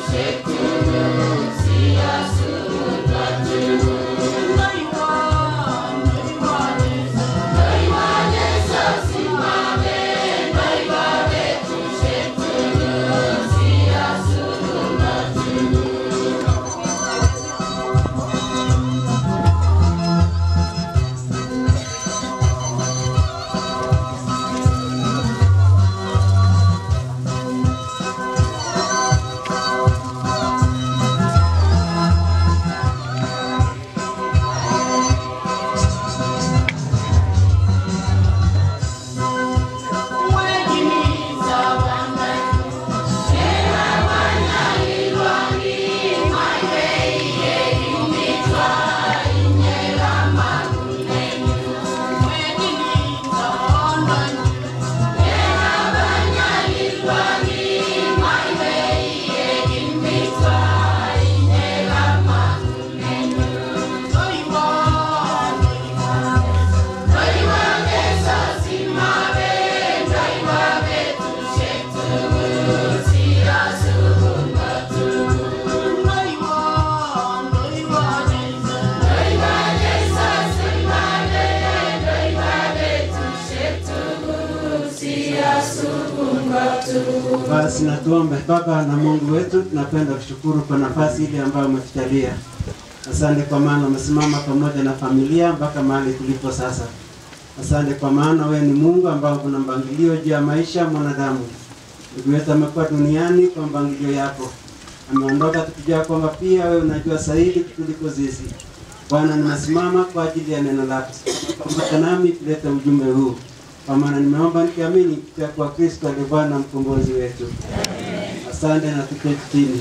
Basi na tuombe. Baba na Mungu wetu, tunapenda kushukuru kwa nafasi ile ambayo umetujalia. Asante kwa maana umesimama pamoja na familia mpaka mahali tulipo sasa. Asante kwa maana wewe ni Mungu ambao kuna mpangilio juu ya maisha ya mwanadamu. Ndugu yetu amekuwa duniani kwa mpangilio yako, ameondoka tukijua kwamba pia wewe unajua zaidi kuliko sisi. Bwana, nimesimama kwa ajili ya neno lako, pamoja nami tulete ujumbe huu, kwa maana nimeomba nikiamini kupitia kwa Kristo aliye Bwana mkombozi wetu. Asante na tuketi chini.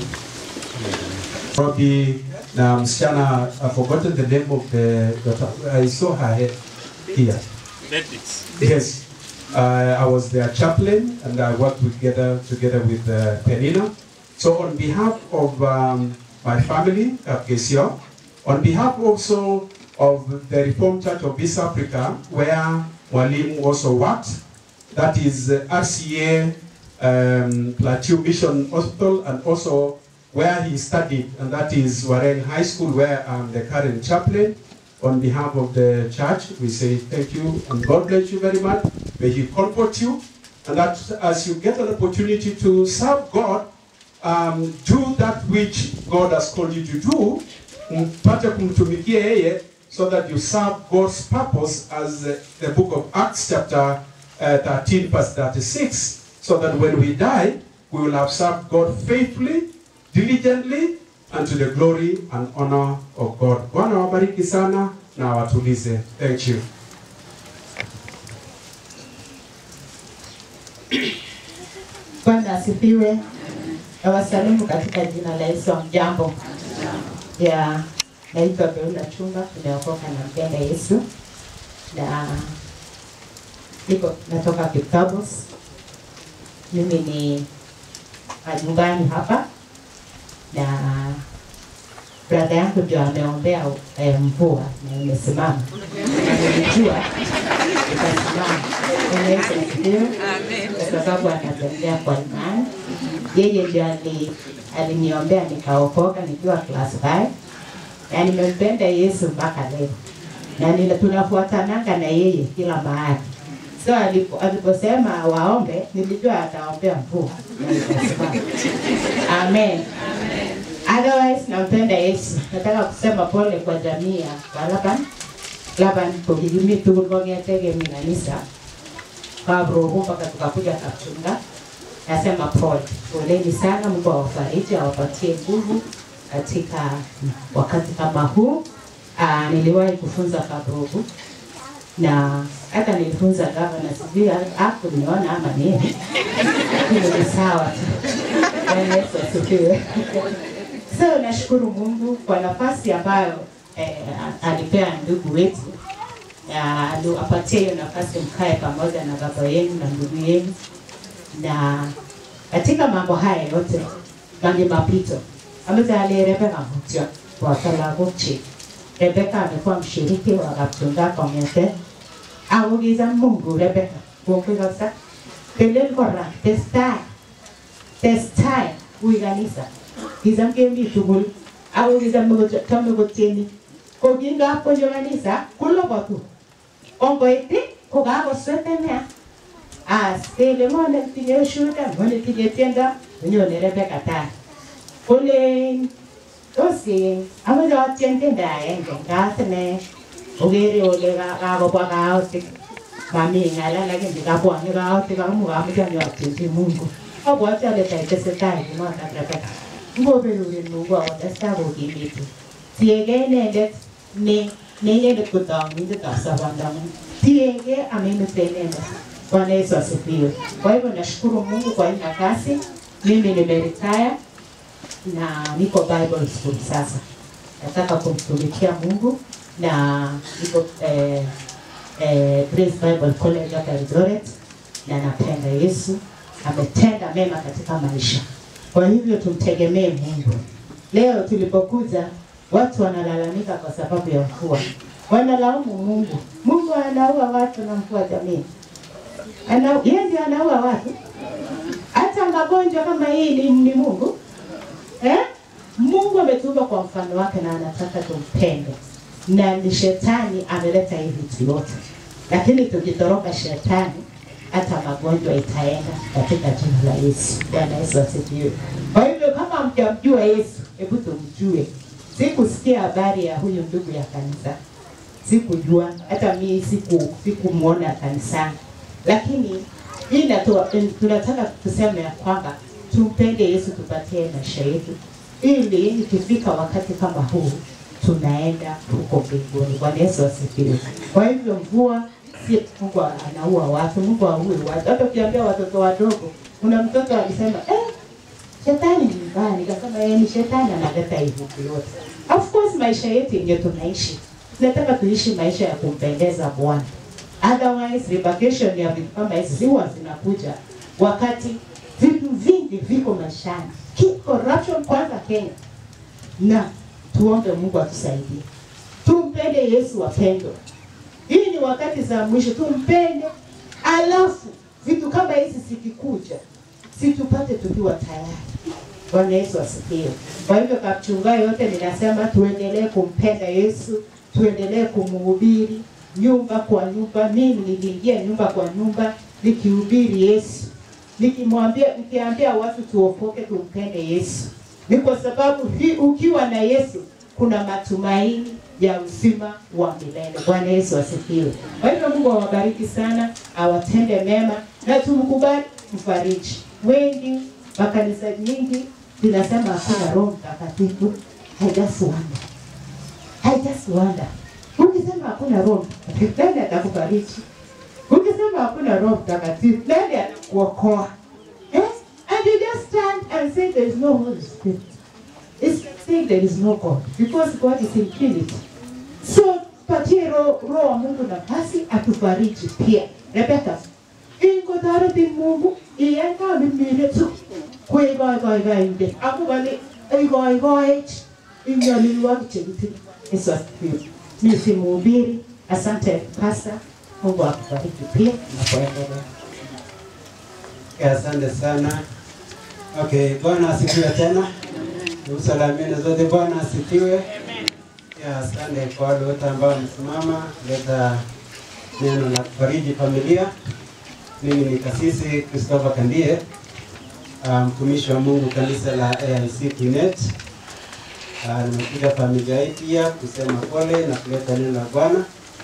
Rogi na msichana I've forgotten the name of the daughter. I saw her head here. Yes. Uh, I was their chaplain and I worked together together with uh, Penina. So on behalf of um, my family at Gesio, on behalf also of the Reformed Church of East Africa, where Walim also worked, that is uh, RCA um, Plateau Mission Hospital and also where he studied, and that is Warren High School, where I'm the current chaplain. On behalf of the church, we say thank you and God bless you very much. May He comfort you, and that as you get an opportunity to serve God, um, do that which God has called you to do, mpate kumtumikia yeye, so that you serve God's purpose as uh, the book of Acts chapter uh, 13 verse 36, so that when we die, we will have served God faithfully, diligently, and to the glory and honor of God. Bwana wabariki sana na watulize. Thank you. Bwana asifiwe. Nawasalimu katika jina la Yesu. Mjambo ya naitwa Beula Chumba, tumeokoka na mpenda Yesu na niko natoka Kikabos. Mimi ni nyumbani hapa na brada yangu ndio ameombea eh, mvua na imesimama, nilijua itasimama. Bwana Yesu asifiwe, kwa sababu anatembea kwa imani. Yeye ndio ali aliniombea nikaokoka nikiwa class 5 na nimempenda Yesu mpaka leo, na nina tunafuatananga na yeye kila mahali. So alipo- aliposema waombe, nilijua ataombea mvua na itasimama. Amen. Otherwise nampenda Yesu. Nataka kusema pole kwa jamii ya Laban. Laban kokikimi tugul kong'etege mi kanisa kabrogo mpaka tukakuja Kapchunga. Nasema pole, poleni sana. Mungu awafariji, awapatie nguvu katika wakati kama huu. Aa, niliwahi kufunza Kabrogo na hata nilifunza gavana, sijui hakuniona ama nini, lakini ni sawa tu. Bwana Yesu asifiwe. So nashukuru Mungu kwa nafasi ambayo eh, alipea ndugu wetu na alo- apatie hiyo nafasi mkae pamoja na baba yenu na ndugu yenu, na katika mambo haya yote mange mapito amezalie Rebeka mutyo kwa lagok chik. Rebeka amekuwa mshiriki wa Kapchunga kong'ete augiza Mungu Rebeka kongoi kabisa telel kora testai testai ui kanisa Kizam kemi tugul. Ako kizam chome kotieni. Ko kingap konyo kanisa, kulobatu. Ongoiti, ko kakoswetenea. As, kele ngone tinye ushuhuda, ngone tinye tiendo, nyone Rebecca tai. Kole Tosi, amache atien tiendo agenge, ngas ine okere ole ka- kakobwa kaotik. Mami ng'ala lakini kabwone kaotik amu kamoche anyatienchi Mungu. Abwoti ale taitesetai kunotok Rebecca. Ngoberurin Mungu akotestai kokimitu. Tiegei inendet ne ne inendet ko taumindetab sobondong'ung. Tiegei amemete inendet. Bwana Yesu asifiwe. Kwa hivyo nashukuru Mungu kwa hii nafasi. Mimi nimeretire na niko Bible school sasa. Nataka kumtumikia Mungu na niko eh, eh, Grace Bible College hapa Eldoret na napenda Yesu, ametenda mema katika maisha. Kwa hivyo tumtegemee Mungu. Leo tulipokuja watu wanalalamika kwa sababu ya mvua, wanalaumu Mungu. Mungu anaua watu na mvua jamii, ana yeye ndiye anaua watu. Hata magonjwa kama hii ni, ni Mungu eh? Mungu ametuumba kwa mfano wake na anataka tumpende, na ni shetani ameleta hii vitu yote, lakini tukitoroka shetani hata magonjwa itaenda katika jina la Yesu. Bwana Yesu asifiwe. Kwa hivyo kama mjamjua Yesu, hebu tumjue. Sikusikia habari ya huyu ndugu ya kanisa, sikujua hata mimi siku sikumwona kanisani, lakini hii inatoa tunataka tuseme ya kwamba tumpende Yesu, tupatie maisha yetu, ili ikifika wakati kama huu tunaenda huko mbinguni. Bwana Yesu asifiwe. Kwa hivyo mvua si Mungu anaua watu, Mungu aue watu. Hata ukiambia watoto wadogo, kuna mtoto alisema eh, shetani ni mbaya. Nikasema yeye ni shetani analeta hivi yote. Of course maisha yetu yenye tunaishi, tunataka tuishi maisha ya kumpendeza Bwana. Otherwise repercussion ya vitu kama hizi huwa zinakuja wakati vitu vingi viko maishani, Ki- corruption kwanza Kenya, na tuombe Mungu atusaidie, tumpende Yesu wapendwa. Hii ni wakati za mwisho, tumpende, alafu vitu kama hizi zikikuja, situpate tukiwa tayari. Bwana Yesu asifiwe. Kwa hivyo kapchunga yote ninasema tuendelee kumpenda Yesu, tuendelee kumhubiri nyumba kwa nyumba. Mimi niliingia nyumba kwa nyumba nikihubiri Yesu, nikimwambia nikiambia watu tuokoke, tumpende Yesu. Ni kwa sababu hii, ukiwa na Yesu kuna matumaini ya uzima wa milele. Bwana Yesu asifiwe. Kwa hivyo Mungu awabariki sana, awatende mema na tumkubali mfariji. Wengi makanisa nyingi zinasema hakuna Roho Mtakatifu. I just wonder. I just wonder. Ukisema hakuna Roho Mtakatifu, nani atakufariji? Ukisema hakuna Roho Mtakatifu, nani atakuokoa? Eh? And you just stand and say there is no Holy Spirit. It's like saying there is no God because God is infinity. So patie roho roho wa Mungu nafasi atufariji pia. Rebecca, ingotoreti Mungu iyai kamimine tu kweikoikoikoinde akubali ikoikoech inyolilwokik chekitinye. Yesu asifiwe. Mimi si mhubiri. Asante pasta. Mungu akubariki pia na kuendelea. Okay, asante sana. Okay, Bwana asifiwe tena. Usalamini zote, Bwana asifiwe. Ya, asante kwa wale wote ambao wamesimama kuleta neno la kufariji familia. Mimi ni kasisi Christopher Kandie, ah, mtumishi wa Mungu kanisa la AIC Kinet. Ah, Nimekuja familia hii pia kusema pole na kuleta neno la Bwana.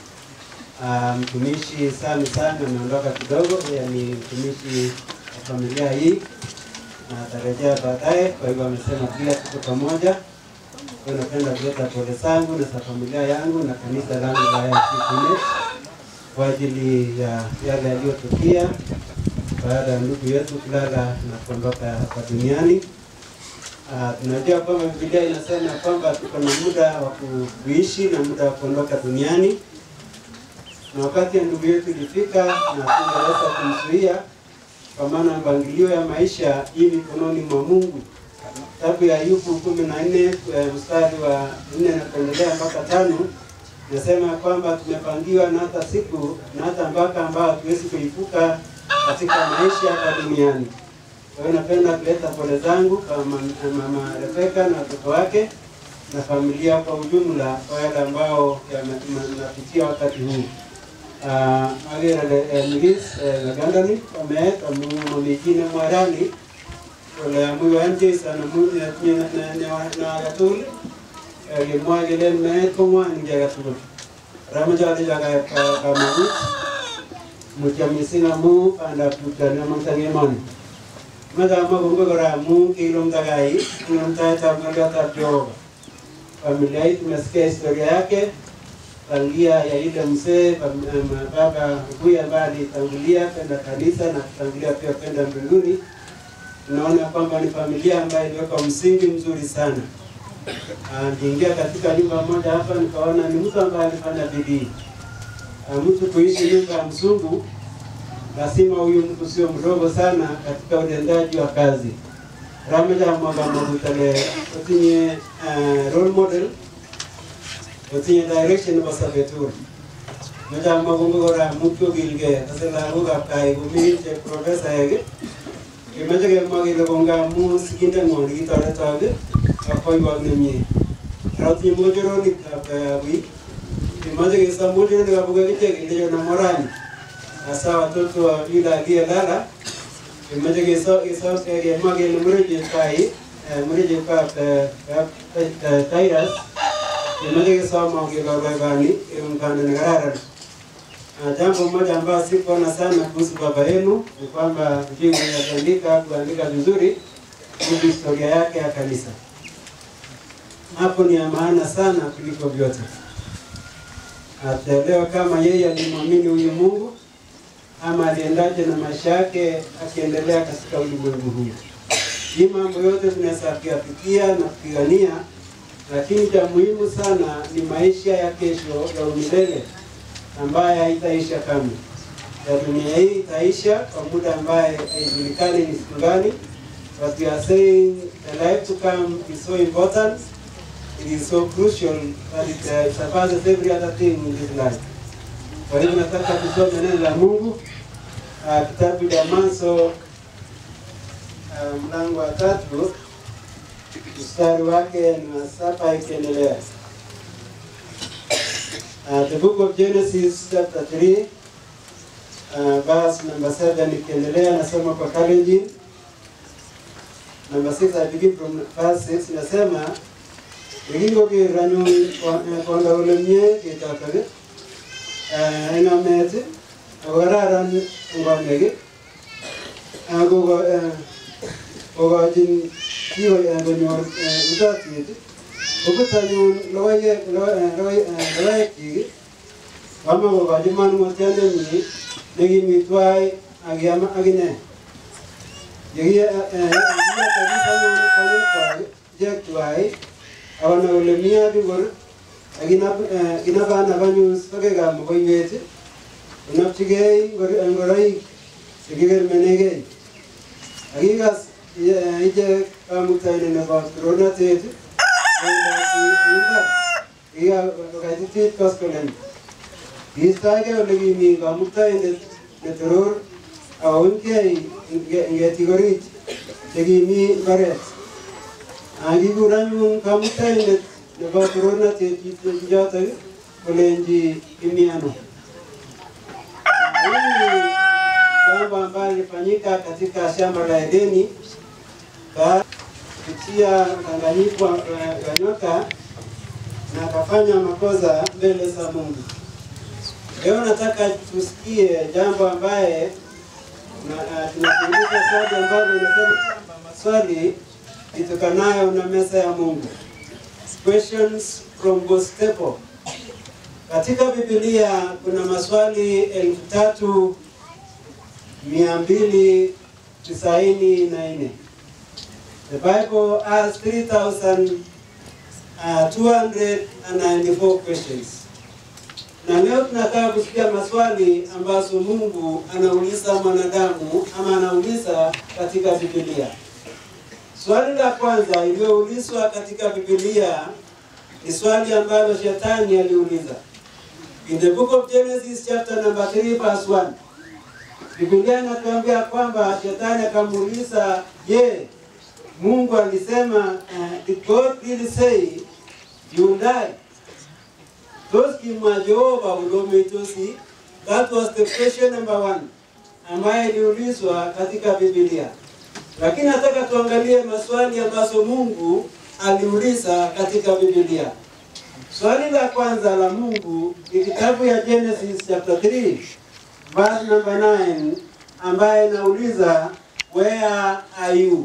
Ah, mtumishi Sami Sami ameondoka kidogo, yeye ni mtumishi wa familia hii na atarejea baadaye. Kwa hivyo amesema pia tuko pamoja. Kwa hiyo napenda kuleta pole zangu na za familia yangu na kanisa langu la AIC Kinet kwa ajili ya yale yaliyotukia baada ya ndugu yetu kulala na kuondoka hapa duniani. Ah, tunajua kwamba Biblia inasema kwamba tuko na muda wa kuishi na muda wa kuondoka duniani na wakati ya ndugu yetu ilifika na tungeweza kumzuia, kwa maana mpangilio ya maisha hii mikononi mwa Mungu. Kitabu ya Ayubu kumi na nne eh, mstari wa nne na kuendelea mpaka tano nasema kwamba tumepangiwa na hata siku na hata mpaka ambao hatuwezi kuipuka katika maisha hapa duniani. Kwa hiyo napenda kuleta pole zangu kwa mama, mama Rebeka na watoto wake na familia kwa ujumla, kwa yale ambao yanapitia wakati huu. Uh, agere milis nagandani omet amu mamijine mwarani kole amu yoen Jason amu na agetugul kimwa kele meet ko ngwan ki agetugul. Ramache alecho kamanut mutyo mising amu bandab tupchoni amongto emoni. Mache amwa kongoi kora amu kilumdakai kilumdaetab ng'oliotab Jehova. Familia hii tumesikia historia yake tangia ya ile mzee baba huyu ambaye alitangulia kwenda kanisa na kutangulia pia kwenda mbinguni. Tunaona kwamba ni familia ambayo iliweka msingi mzuri sana. Niingia katika nyumba moja hapa nikaona ni mtu ambaye alifanya bidii. Mtu kuishi nyumba ya mzungu, lazima huyu mtu sio mdogo sana katika utendaji wa kazi. Ramaja mwamba magutale otinye role model otinye direction nebo sobetur moche amwa kongoi kora mutyo kilgei kase lagokab kai komi che profesaek kemoche kemwa kele kongoi amu sikindeng'wong nekitoretok ak boiwok nemie ara otinye mochoronikab wik kemoche kesom mochoronikab akichek kelecho na morani hasa watoto wa yule aliyelala kemoche kesom kemwa kele mrejekai mrejekab Titus kemoche kesom kebaibani mkanda ni kararan. Jambo moja ambayo sikuona sana kuhusu baba yenu ni kwamba jinsi kuandika kuandika vizuri kuhusu historia yake ya kanisa. Hapo ni ya maana sana kuliko vyote. Ataelewa kama yeye alimwamini huyu Mungu ama aliendaje na maisha yake akiendelea katika ulimwengu huu. Hii mambo yote tunaweza kuyapitia na kupigania, lakini cha muhimu sana ni maisha ya kesho ya umilele ambaye haitaisha kamwe. Ya dunia hii itaisha kwa muda ambaye haijulikani ni siku gani, but we are saying the life to come is so important, it is so crucial that it uh, surpasses every other thing in this life. Kwa hivyo nataka tusome neno la Mungu uh, kitabu cha Mwanzo uh, mlango wa tatu mstari wake ni wa saba ikiendelea. Uh, the book of Genesis chapter 3 uh, verse number 7 ikiendelea, nasoma kwa Kalenjin. Number 6 I begin from verse 6 nasema yekingoker anyun konda kole mie ketotok eng amet ako kararan ngomek ako kokochin konyor utatiet kobut anyun logoekyik kama kokochi manung'otiandenyi nekimi twai akiam akine yekiyatatis anyun konyekwak ichek twai akona kole mi abikor akinabanab anyun sokekab mokoiwet konopchigei ngoroik chekikermenegei akikas ichek kamuktaine nebo toronatet imbar kikaititit koskolen kiistoegei ole kimi kamuktaindet netoror akounkei ngetik orit chekimi mbaret akikur anyun kamuktaindet nebo torornatet chotok kolenji imi ano jambo ambalo lilifanyika katika shamba la Edeni kupitia mkanganyiko wa nyoka na akafanya makosa mbele za Mungu. Leo nataka tusikie jambo ambaye tunakuuliza swali ambalo inasema kwamba maswali itokanayo na meza ya Mungu. Questions from God's table. Katika Biblia kuna maswali elfu tatu mia mbili tisaini na nne. The Bible has 3,294 questions. Na leo tunataka kusikia maswali ambazo Mungu anauliza mwanadamu ama anauliza katika Biblia. Swali la kwanza iliyoulizwa katika Biblia ni swali ambalo shetani aliuliza. In the book of Genesis chapter number 3 verse 1. Biblia inatuambia kwamba shetani akamuuliza, je, Mungu alisema uh, did God really say you will die? Toskimwa Jehova ulometosi. That was the question number one ambaye iliulizwa katika Biblia. Lakini nataka tuangalie maswali ambazo Mungu aliuliza katika Biblia. Swali la kwanza la Mungu ni kitabu ya Genesis chapter 3 verse number 9 ambaye inauliza where are you?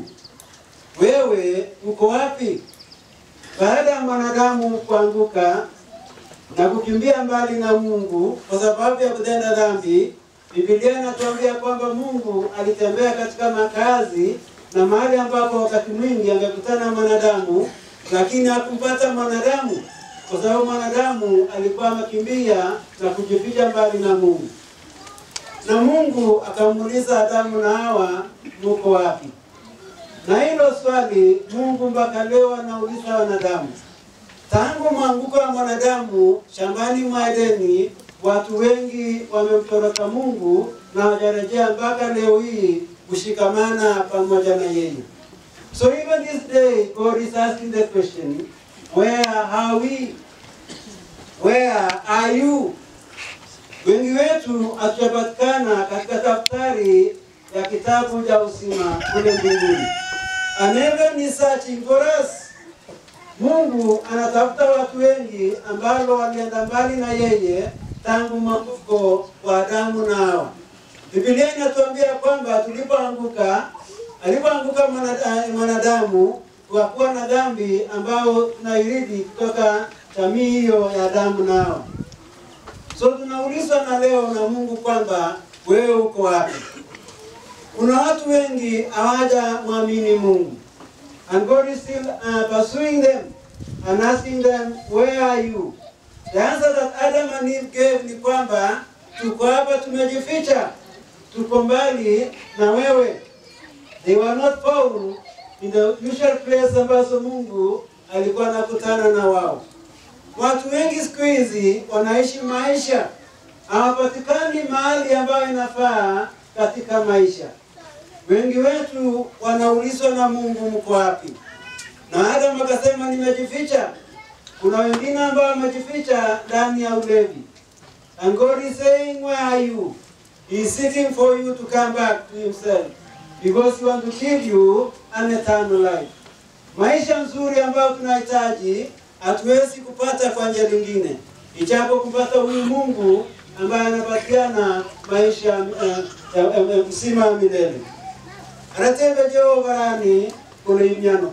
Wewe uko wapi? Baada ya mwanadamu kuanguka na kukimbia mbali na Mungu kwa sababu ya kutenda dhambi, Biblia inatuambia kwamba Mungu alitembea katika makazi na mahali ambapo wakati mwingi angekutana na mwanadamu, lakini hakumpata mwanadamu kwa sababu mwanadamu alikuwa amekimbia na kujificha mbali na Mungu. Na Mungu akamuuliza Adamu na Hawa, muko wapi? Na hilo swali Mungu mpaka leo anauliza wanadamu. Tangu mwanguko wa mwanadamu shambani mwa Edeni, watu wengi wamemtoroka Mungu na hawajarejea mpaka leo hii kushikamana pamoja na yeye. So even this day God is asking the question, where are we? Where are you? Wengi wetu hatujapatikana katika daftari ya kitabu cha uzima kule mbinguni. And heaven is searching for us. Mungu anatafuta watu wengi ambao walienda mbali na yeye tangu mwanguko wa Adamu na Hawa. Biblia inatuambia kwamba tulipoanguka, alipoanguka mwanada- mwanadamu, tukakuwa na dhambi ambao tunairithi kutoka jamii hiyo ya Adamu na Hawa. So tunaulizwa na leo na Mungu kwamba wewe uko wapi? Kuna watu wengi hawaja mwamini Mungu. And God is still uh, pursuing them and asking them, where are you? The answer that Adam and Eve gave ni kwamba tuko hapa tumejificha, tuko mbali na wewe. They were not found in the usual place ambazo Mungu alikuwa anakutana na wao. Watu wengi siku hizi wanaishi maisha, hawapatikani mahali ambayo inafaa katika maisha. Wengi wetu wanaulizwa na Mungu, mko wapi? Na Adam akasema nimejificha. Kuna wengine ambao wamejificha ndani ya ulevi. And God is saying, where are you? He is seeking for you to come back to himself because he wants to give you an eternal life. Maisha nzuri ambayo tunahitaji hatuwezi kupata kwa njia nyingine, ijapo kupata huyu Mungu ambaye anapatiana maisha uh, uh, uh, msima wa milele. Anatenda Jehova barani kuna imyano.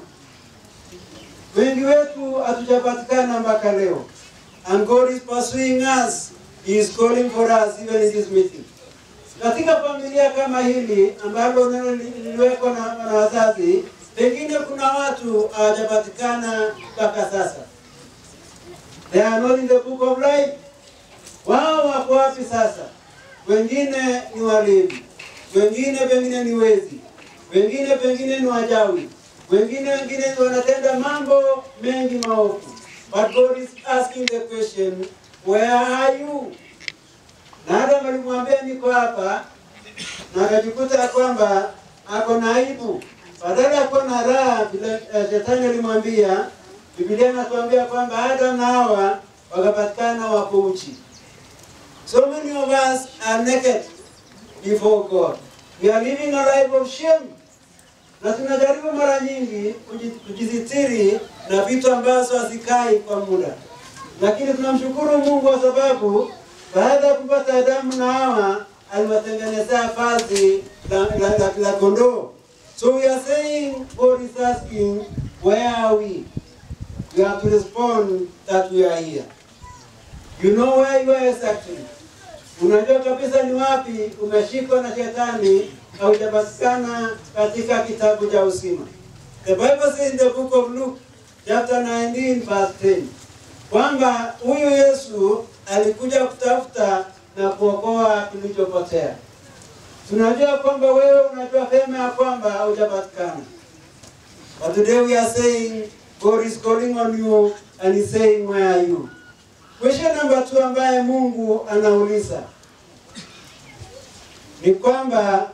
Wengi wetu hatujapatikana mpaka leo. And God is pursuing us. He is calling for us even in this meeting. Katika familia kama hili ambalo neno liliwekwa na, na wazazi, pengine kuna watu hawajapatikana mpaka sasa. They are not in the book of life. Wao wako wapi sasa? Wengine ni walevi, wengine pengine ni wezi, wengine pengine ni wajawi, wengine wengine wanatenda mambo mengi maovu. But God is asking the question, where are you? Na Adam alimwambia niko hapa, na akajikuta ya kwamba ako na aibu. Badala ya kuwa na raha vile uh, shetani alimwambia, Biblia inatuambia kwamba Adam na Hawa wakapatikana wako uchi. So many of us are naked before God. We are living a life of shame. Na tunajaribu mara nyingi kuji- kujisitiri na vitu ambazo hazikai kwa muda, lakini tunamshukuru Mungu kwa sababu baada ya kupata Adamu na Hawa aliwatengenezea vazi la, la, la, la kondoo. So we are saying God is asking where are we? We have to respond that we are here. You know where you are exactly. Unajua kabisa ni wapi umeshikwa na shetani haujapatikana katika kitabu cha uzima. The Bible says in the book of Luke chapter 19 verse 10 kwamba huyu Yesu alikuja kutafuta na kuokoa kilichopotea. Tunajua kwamba wewe unajua vyema ya kwamba haujapatikana. But today we are saying God is calling on you and he's saying where are you? Question number two ambaye Mungu anauliza ni kwamba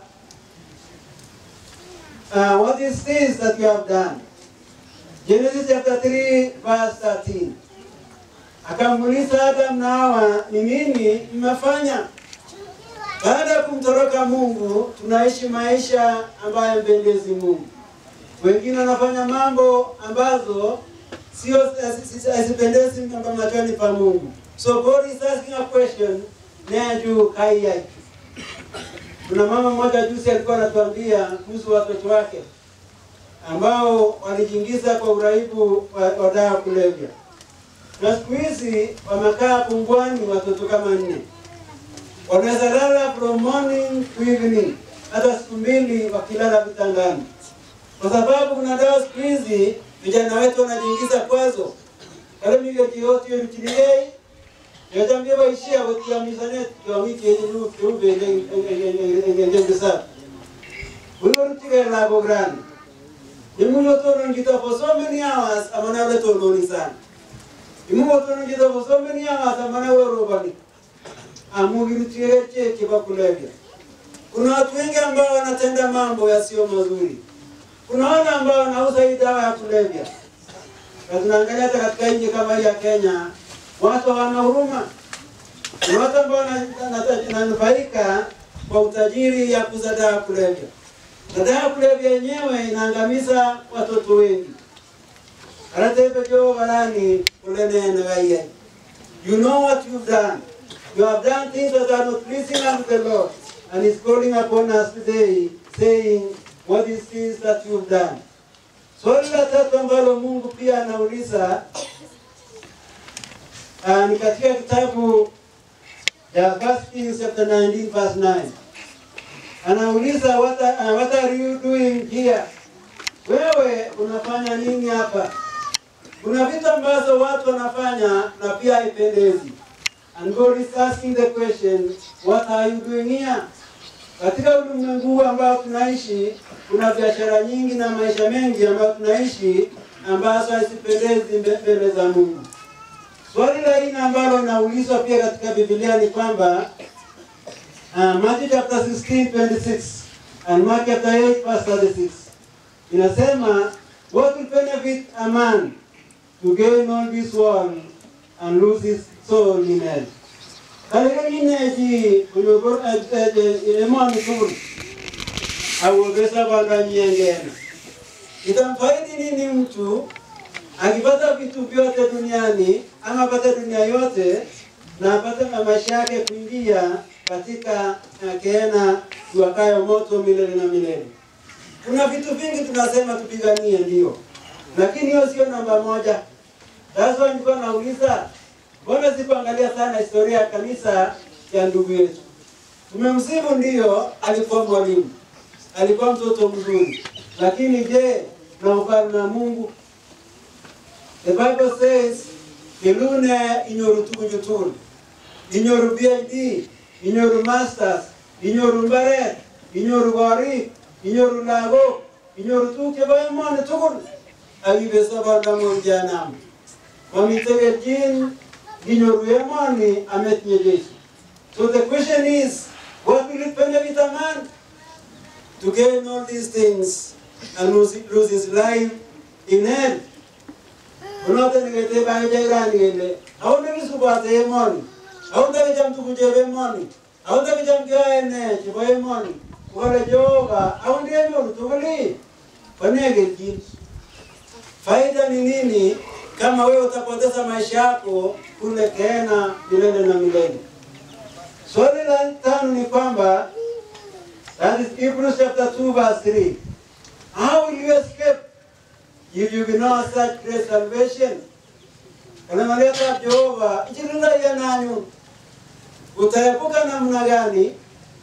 uh, what is this that you have done? Genesis chapter 3 verse 13. Akamuuliza Adam na Hawa, ni nini mmefanya? Baada ya kumtoroka Mungu, tunaishi maisha ambayo mpendezi Mungu. Wengine wanafanya mambo ambazo sio hazipendezi machoni pa Mungu. So God is asking a question, neju kai yake. Kuna mama mmoja juzi alikuwa anatuambia kuhusu watoto wake ambao walijiingiza kwa uraibu wa, wa dawa kulevya, na siku hizi wamekaa pungwani watoto kama nne, wanaweza lala from morning to evening, hata siku mbili wakilala vitandani, kwa sababu kuna dawa siku hizi vijana wetu wanajiingiza kwazo kalemigejioti yorutinigei yajambie baishia gotiamisane kiwamiki yenyu kiumbe ngengesa wigorutige labo grani imuyo tonongita for so many hours amana ule tononi sana imuyo tonongita for so many hours amana ule robani amugirutige cheke bakulevya kuna watu wengi ambao wanatenda mambo yasiyo mazuri kuna wale ambao wanauza hii dawa ya kulevya na tunaangalia hata katika nchi kama hii ya Kenya watu hawana huruma. Ni watu ambao wananufaika kwa utajiri ya kuuza dawa ya kulevya, na dawa ya kulevya yenyewe inaangamiza watoto wengi. aratebejo barani ulenene gaiye you know what you've done you have done things that are not pleasing unto the Lord and he's calling upon us today saying what is this that you've done swali la tatu ambalo Mungu pia anauliza uh, ni katika kitabu ya First Kings chapter 19 verse 9. Anauliza what are, uh, what are you doing here? Wewe unafanya nini hapa? Kuna vitu ambazo watu wanafanya na pia haipendezi. And God is asking the question, what are you doing here? Katika ulimwengu huu ambao tunaishi, kuna biashara nyingi na maisha mengi ambayo tunaishi ambazo hazipendezi mbele za Mungu. Swali la nne ambalo linaulizwa pia katika Biblia ni kwamba uh, Matthew chapter 16 26 and Mark chapter 8 verse 36 inasema what will benefit a man to gain all this world and lose his soul in hell. Katika ineji kunyobor emoni kubur awogesa banda nyengena itamfaidi nini mtu akipata vitu vyote duniani ama apate dunia yote na apate na maisha yake kuingia katika uh, kehena tuwakayo moto milele na milele. Kuna vitu vingi tunasema tupiganie, ndio, lakini hiyo sio namba moja. Sasa nilikuwa nauliza, mbona sikuangalia sana historia ya kanisa ya ndugu yetu? Tumemsifu, ndio, alikuwa mwalimu, alikuwa mtoto mzuri, lakini je, na ufalme wa Mungu The Bible says, Kilune inyoru tukujutul, inyoru PhD, inyoru masters, inyoru mbaret, inyoru gorik, inyoru lagok, inyoru tuguk chebo emoni tugul akibe sobondang'ung jehanamu. Mamite kelchin inyoru emoni ametinye Jesu. So the question is, what will it benefit a man to gain all these things and lose, lose his life in hell? unote nigete bange jairani gele awonde kisubate emoni awonde kicham tuku chebe emoni awonde kicham kiyoene chebo emoni kole Jehova awonde enyoru tuguli wane kelchin faida ni nini kama wewe utapoteza maisha yako kule kena milele na milele swali la tano ni kwamba that is Hebrews chapter 2 verse 3 how will you escape if you ignore such great salvation. Unamaleta Jehova, ichilinda ya nanyu. Utaepuka namna gani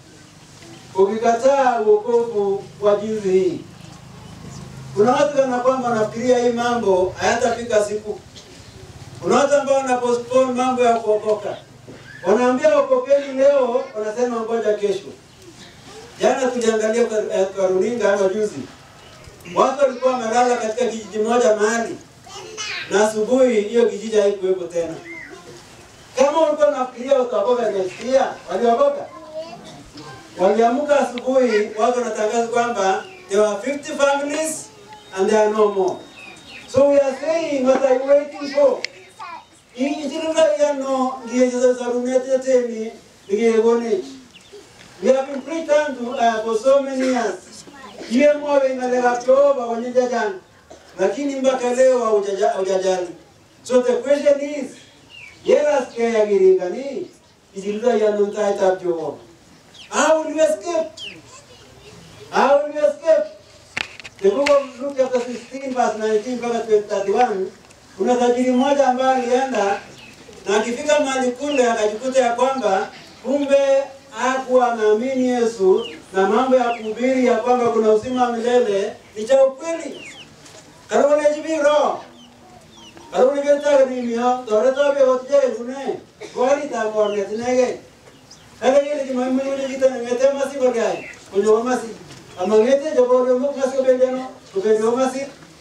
ukikataa wokovu wa jinsi hii? Kuna watu kana kwamba wanafikiria hii mambo hayatafika siku. Kuna watu ambao wana postpone mambo ya kuokoka. Wanaambia okokeni leo, wanasema ngoja kesho. Jana tuliangalia kwa, kwa runinga ama juzi Watu walikuwa wamelala katika kijiji moja mahali, na asubuhi hiyo kijiji haikuwepo tena. Kama ulikuwa unafikiria utaokoka next year, waliokoka? Waliamka asubuhi, watu wanatangaza kwamba there are 50 families and there are no more. So we are saying, what are you waiting for? Injilila yano ndiye zarunete teni ndiye gone. We have been preached unto uh, for so many years. Iye mwawe ngalega toba kwenye jajani. Lakini mpaka leo haujaja- haujajali. So the question is, yeras ke yagiringa ni injilila yano ntaita jowo. How will we escape? How will we escape? The book of Luke chapter 16 verse 19 mpaka 31 kuna tajiri mmoja ambaye alienda na akifika mahali kule akajikuta ya kwamba kumbe hakuwa anaamini Yesu na mambo ya kuhubiri ya kwamba kuna uzima wa milele ni cha ukweli. Karibu na jibiro. Karibu ni beta ni mio, dore to be otje gune. Kwani ta morne tinege. Kale yele ki mamma ni kita ne mete masi bagai. Kunyo masi. Amangete jaboro mo masi bendeno, kubendo masi.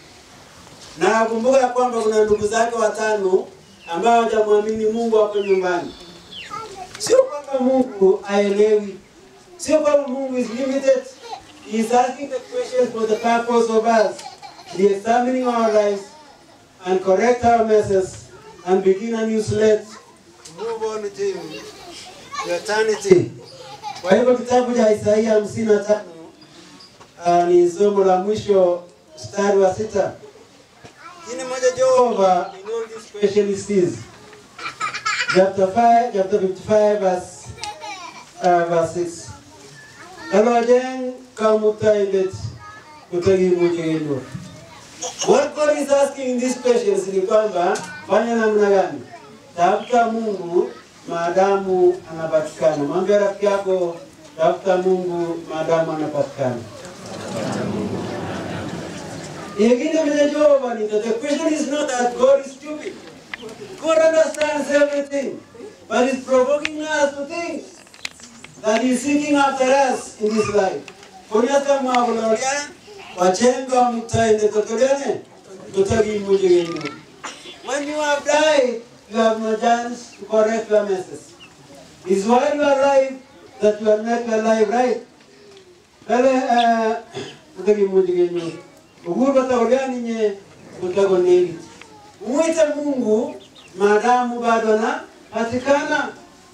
Na nakumbuka ya kwamba kuna ndugu zake watano ambao hawajamwamini Mungu hapo nyumbani. Sio kwamba Mungu aelewi, sio kwamba Mungu is limited. He is asking the questions for the purpose of us re-examining our lives and correct our messes and begin a new slate to move on to to eternity. Kwa hivyo kitabu cha Isaia hamsini na tano uh, ni somo la mwisho mstari wa sita. Kini moja Jehova in all these questions is chapter 5 chapter 55 verse uh, verse 6. Kalojeng kamutailet kutagi mujino. What God is asking in these questions ni kwamba fanya namna gani? Tafuta Mungu maadamu anapatikana. Mwambie rafiki yako tafuta Mungu maadamu anapatikana. Ingine vile Jehova ni that the question is not that God is stupid. God understands everything, but is provoking us to think that He is seeking after us in this life. Kunyata mwabulolya wachenga mutaende totolene tutagi mujigenu. When you have died, you have no chance to correct your messes. It's while you are alive that you are not alive, right? Kale eh, tutagi mujigenu. Uhuru batagoliani nye utagoneli. Mwite Mungu maadamu bado na patikana.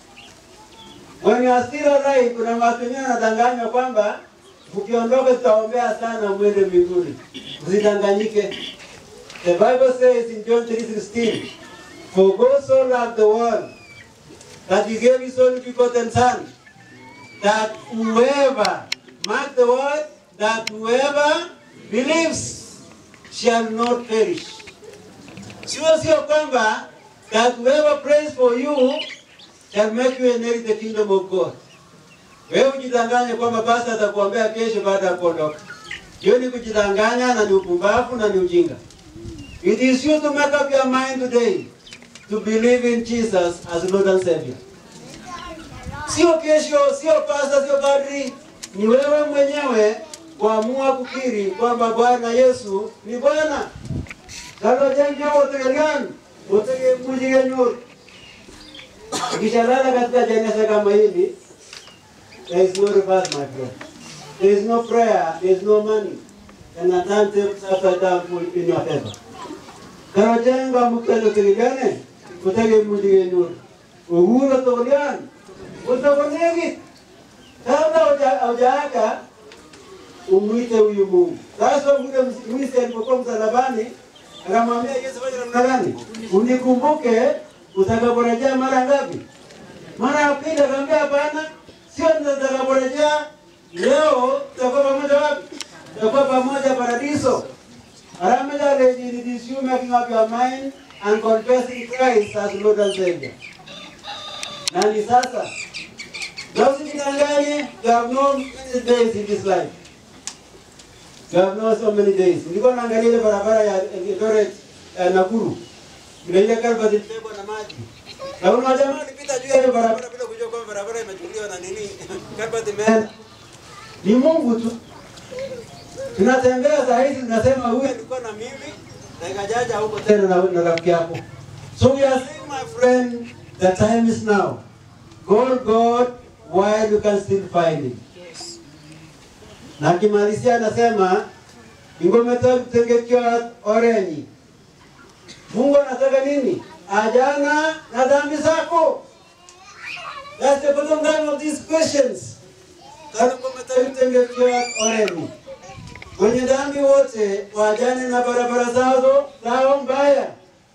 When you are still alive, kuna watu wengine wanadanganywa kwamba mkiondoka tutaombea sana mwende mbinguni. Usidanganyike. The Bible says in John 3:16, For God so loved the world that he gave his only begotten son, that whoever, mark the word, that whoever believes shall not perish. Sio sio kwamba that whoever prays for you shall make you inherit the kingdom of God. Wewe ujidanganye kwamba basi atakuombea kesho baada ya kuondoka. Hiyo ni kujidanganya na ni upumbavu na ni ujinga. It is you to make up your mind today to believe in Jesus as Lord and Savior. Sio kesho, sio pasta, sio padri, ni wewe mwenyewe kuamua kukiri kwamba Bwana Yesu ni Bwana. Sasa jengo utegelian, utege mujige nyur. Ukishalala katika jeneza kama hili, there is no reverse my friend. There is no prayer, there is no money. And a time takes after time in your favor. Karo jengo mukelo tegeliane, utege mujige nyur. Uhuru tegelian, utagonegi. Kabla hujaaga umwite huyu Mungu. Sasa yule mwisi alipokuwa msalabani akamwambia Yesu, fanya namna gani? Unikumbuke utakaporejea mara ngapi? Mara ya pili. Akamwambia hapana, sio nitakaporejea leo. Tutakuwa pamoja wapi? Tutakuwa pamoja paradiso. Aramela lady, it is you making up your mind and confessing Christ as Lord and Savior. Nani sasa? Na usijidanganye, you have no many days in this life. You have no so many days. Nilikuwa naangalia ile barabara ya Eldoret eh, Nakuru. Ile ile kalvati ilibebwa na maji. Na kuna jamaa alipita juu ya ile barabara bila kujua kwamba barabara imechukuliwa na nini. Kalvati imeenda. Ni Mungu tu. Tunatembea saa hizi tunasema huyu alikuwa na mimi na ikajaja huko tena na, na rafiki yako. So we are saying my friend, the time is now. Call God while you can still find him. na akimalizia anasema ingometa kutengekiwa orenyi. Mungu anataka nini? Ajana na dhambi zako. That's the bottom line of these questions. Kana ngometa kutengekiwa orenyi. Wenye dhambi wote wajane na barabara zao zao mbaya.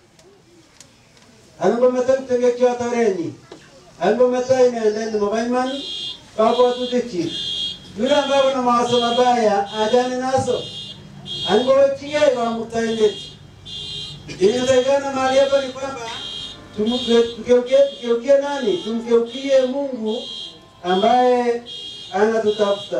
Angometa kutengekiwa torenyi. Angometa inaenda mabaiman babo tutiki. Yule ambaye ana mawazo mabaya ajane nazo. Angowetie wa mutaendeti. Inatakikana mahali hapa ni kwamba tumgeukie tumgeukie nani? Tumgeukie Mungu ambaye anatutafuta.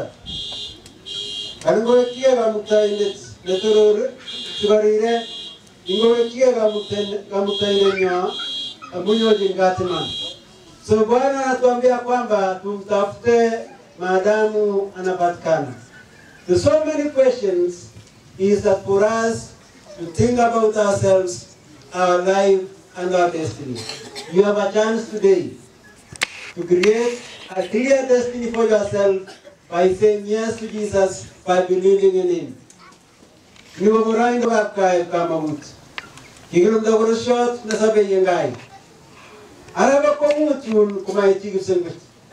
Angowetie wa mutaendeti. Netorore tubarire ingowetie wa mutaendeti nyo munyoji ngatiman. So Bwana anatuambia kwamba tumtafute maadamu anapatikana. There's so many questions is that for us to think about ourselves, our life, and our destiny. You have a chance today to create a clear destiny for yourself by saying yes to Jesus, by believing in Him. Ni wamurai ndo kapkai kama mtu. Kigilum da wuro shot na sabe yengai. Araba ko mutun kuma yiti gusengut.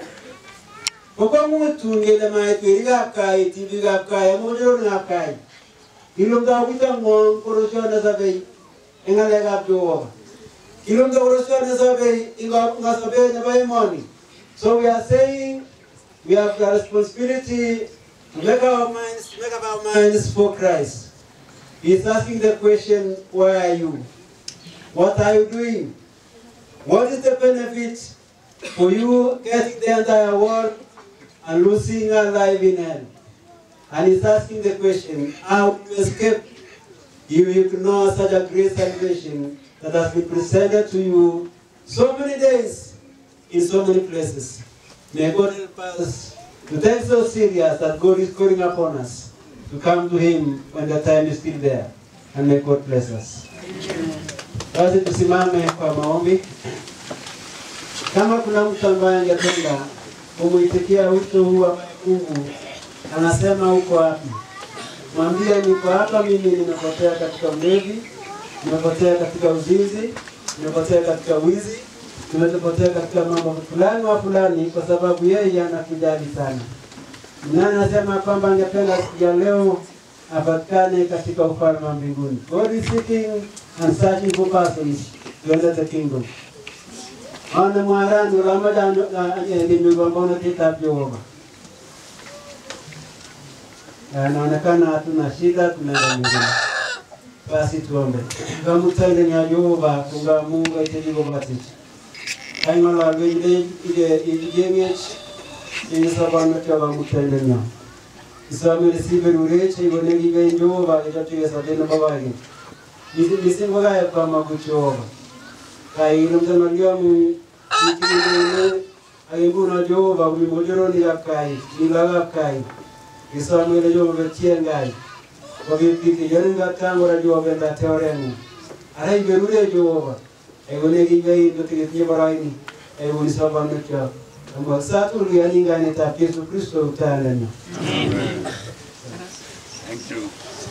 Ko ko mutun ngele mai tiri kapkai, tibi kapkai, mo joro kapkai. Ilum da wita ngong korosyo na sabe ingale gap jo. Ilum da korosyo na sabe inga nga sabe na bay money. So we are saying we have the responsibility to make our minds to make up our minds for Christ. He's asking the question, where are you? What are you doing? What is the benefit for you getting the entire world and losing your life in hell? And he's asking the question, how do you escape? You ignore such a great salvation that has been presented to you so many days in so many places. May God help us to take so serious that God is calling upon us to come to Him when the time is still there. And may God bless us. Basi tusimame kwa maombi. Kama kuna mtu ambaye angependa kumuitikia wito huu ambaye Mungu anasema uko wapi, mwambie niko hapa, mimi nimepotea katika ulevi, nimepotea katika uzinzi, nimepotea katika wizi, nimepotea katika mambo fulani wa fulani, kwa sababu yeye anakujali sana. Nani anasema kwamba angependa siku ya leo apatikane katika ufalme wa mbinguni? God is seeking and searching for persons to enter the kingdom. Ana mwarani ulamaja limigombono kitabu Jehova anaonekana hatuna shida, tunaenda mbinguni. Basi tuombe. Ngamutende nya Jehova kunga Mungu aiteligo batiti. Kaingala wende ile ijengech ini sabana kwa ngamutende nya. Isame resibe rureche ibone gibe Jehova itatu yesa tena babagi. Nisi nisi ngoga ya kwa maguchova. Kai lumtana lyamu ikini ayibuna Jehova kumimojoro ni yakai, ilaga kai isamwele jo be tiengai ko be bi ke yonga tango ra jo be da teoremu ara be rure jo e gone gi be do ti ti baraini e woni saba no cha amba satu ri ani ngane ta Yesu Kristo utalani Thank you.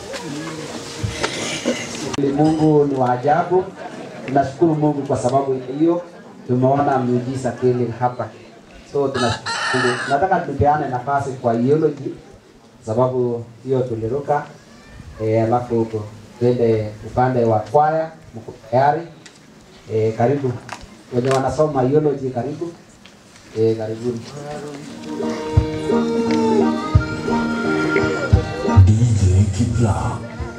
Mungu ni wa ajabu. Tunashukuru Mungu kwa sababu hiyo tumeona miujiza kweli hapa. So tunashukuru. Nataka tupeane nafasi kwa theology sababu hiyo tuliruka eh, alafu huko twende upande wa kwaya, mko tayari? Eh, karibu wenye wanasoma theology, karibu eh, karibuni. DJ Kipla.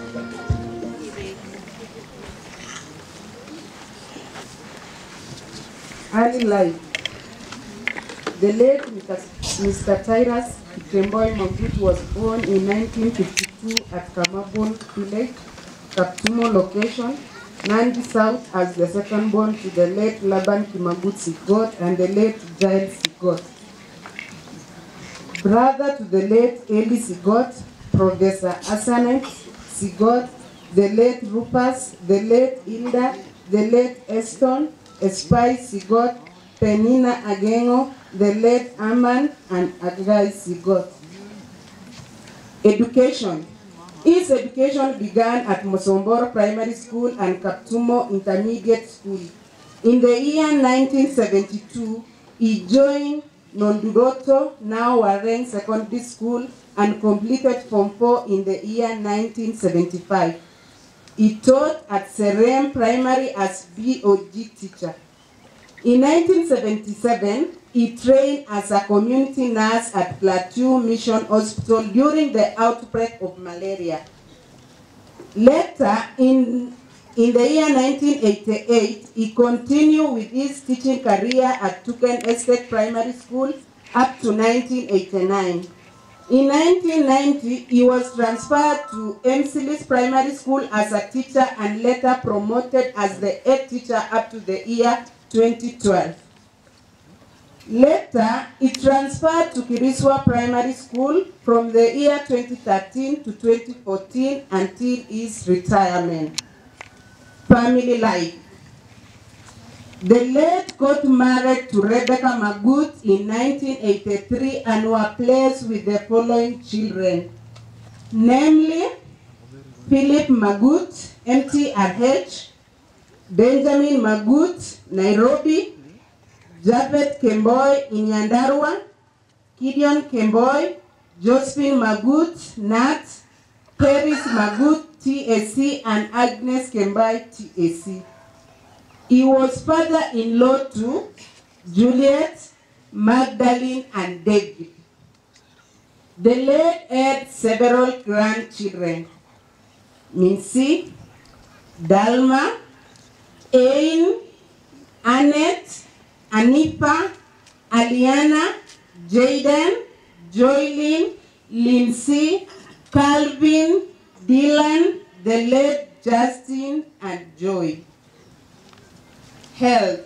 Early life. The late Mr. Tyrus Kemboy Magut was born in 1952 at Kamabon Village, Kaptumo location, Nandi South as the second born to the late Laban Kimagut Sigot and the late Giles Sigot. Brother to the late Eli Sigot, Professor Asanet Sigot, the late Rupas, the late Hilda, the late Eston, Espai Sigot, Penina Agengo, the late Aman, and Agai Sigot. Education. His education began at Mosomboro Primary School and Kaptumo Intermediate School. In the year 1972, he joined Nonduroto, now Warren Secondary School, and completed Form 4 in the year 1975. He taught at Serem Primary as BOG teacher. In 1977, he trained as a community nurse at Plateau Mission Hospital during the outbreak of malaria. Later, in, in the year 1988, he continued with his teaching career at Tuken Estate Primary School up to 1989. In 1990, he was transferred to Emsilis Primary School as a teacher and later promoted as the head teacher up to the year 2012. Later, he transferred to Kiriswa Primary School from the year 2013 to 2014 until his retirement. Family life. The late got married to Rebecca Magut in 1983 and were blessed with the following children, namely Philip Magut, MTRH, Benjamin Magut, Nairobi, Japhet Kemboy in Nyandarua, Gideon Kemboy, Josephine Magut, Nat, Paris Magut, TSC, and Agnes Kemboy, TSC. He was father-in-law to Juliet, Magdalene, and David. The late had several grandchildren, Mincy, Dalma, Ain, Annette, Anipa, Aliana, Jaden, Joylyn, Lindsay, Calvin, Dylan, the late Justin, and Joy. Health.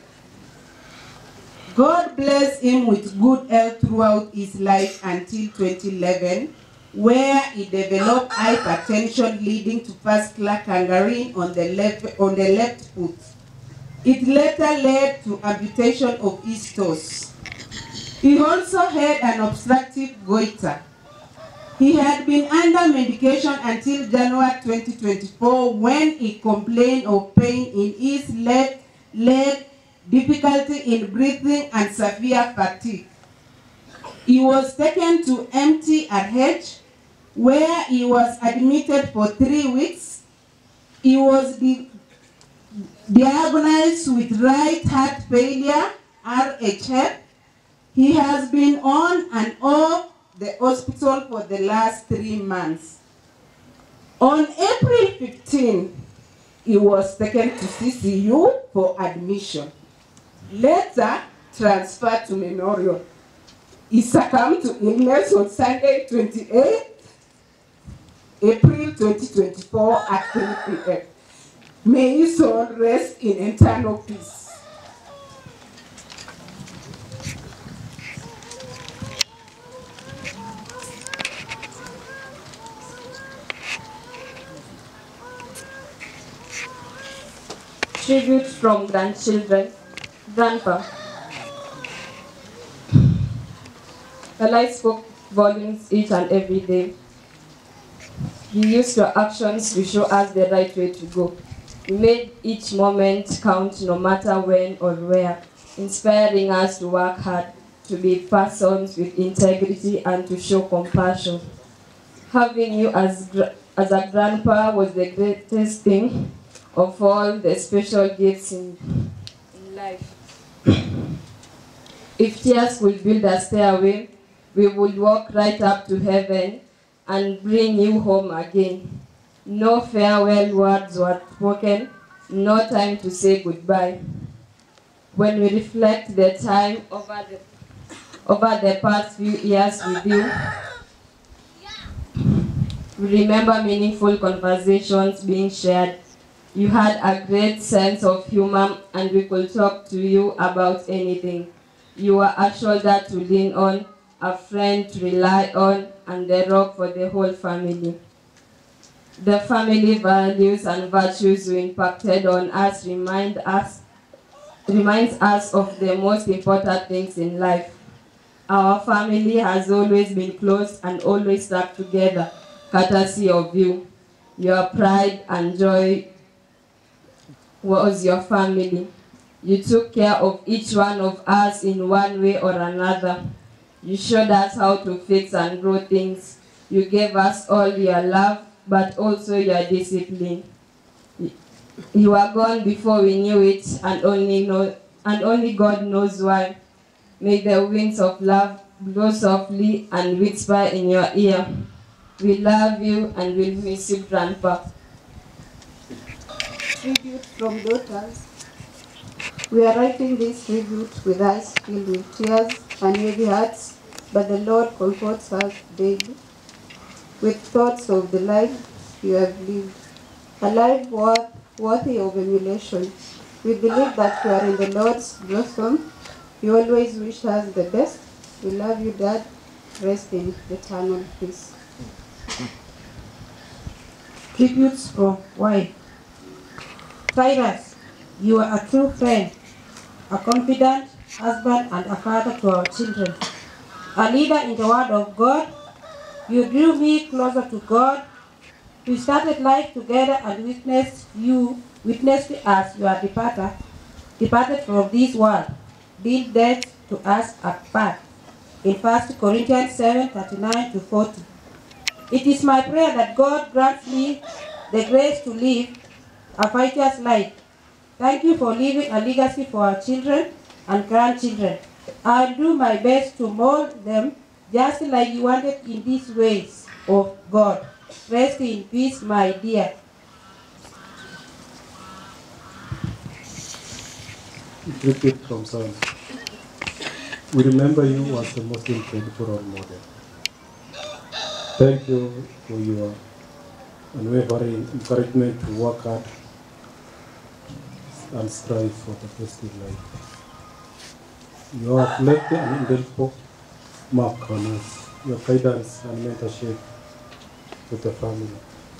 God blessed him with good health throughout his life until 2011, where he developed hypertension leading to vascular gangrene on the left, on the left foot. It later led to amputation of his toes. He also had an obstructive goiter. He had been under medication until January 2024 when he complained of pain in his left leg, difficulty in breathing, and severe fatigue. He was taken to MTRH where he was admitted for three weeks. He was di- diagnosed with right heart failure, RHF. He has been on and off the hospital for the last three months. On April 15, he was taken to CCU for admission. Later, transferred to Memorial. He succumbed to illness on Sunday, 28 April 2024 at 3 p.m. May his soul rest in eternal peace. Tribute from grandchildren. Grandpa. The light spoke volumes each and every day. You used your actions to show us the right way to go. You made each moment count no matter when or where, inspiring us to work hard, to be persons with integrity and to show compassion. Having you as, gra- as a grandpa was the greatest thing of all the special gifts in, in life. if tears could build a stairway, we would walk right up to heaven and bring you home again. No farewell words were spoken, no time to say goodbye. When we reflect the time over the, over the past few years with you, we remember meaningful conversations being shared. You had a great sense of humor and we could talk to you about anything. You were a shoulder to lean on, a friend to rely on, and the rock for the whole family. The family values and virtues you impacted on us remind us reminds us of the most important things in life. Our family has always been close and always stuck together. courtesy of you. Your pride and joy was your family. You took care of each one of us in one way or another. You showed us how to fix and grow things. You gave us all your love, but also your discipline. You were gone before we knew it, and only know, and only God knows why. May the winds of love blow softly and whisper in your ear. We love you and will miss you, Grandpa. Tribute from daughters. We are writing this tribute with eyes filled with tears and heavy hearts, but the Lord comforts us daily with thoughts of the life you have lived, a life worth, worthy of emulation. We believe that you are in the Lord's blossom. You always wish us the best. We love you, Dad. Rest in eternal peace. Tributes from wife. Cyrus, you are a true friend, a confident husband and a father to our children, a leader in the word of God. You drew me closer to God. We started life together and witnessed you, witnessed as you are departed, departed from this world, deal death to us apart. In 1 Corinthians 7, 39 to 40. It is my prayer that God grants me the grace to live a fighter's life. Thank you for leaving a legacy for our children and grandchildren. I'll do my best to mold them just like you wanted in these ways of God. Rest in peace, my dear. Tribute from Psalms. We remember you as the most incredible role model. Thank you for your unwavering encouragement to work hard and strive for the best in life. You have left an indelible mark on us, your guidance and mentorship to the family.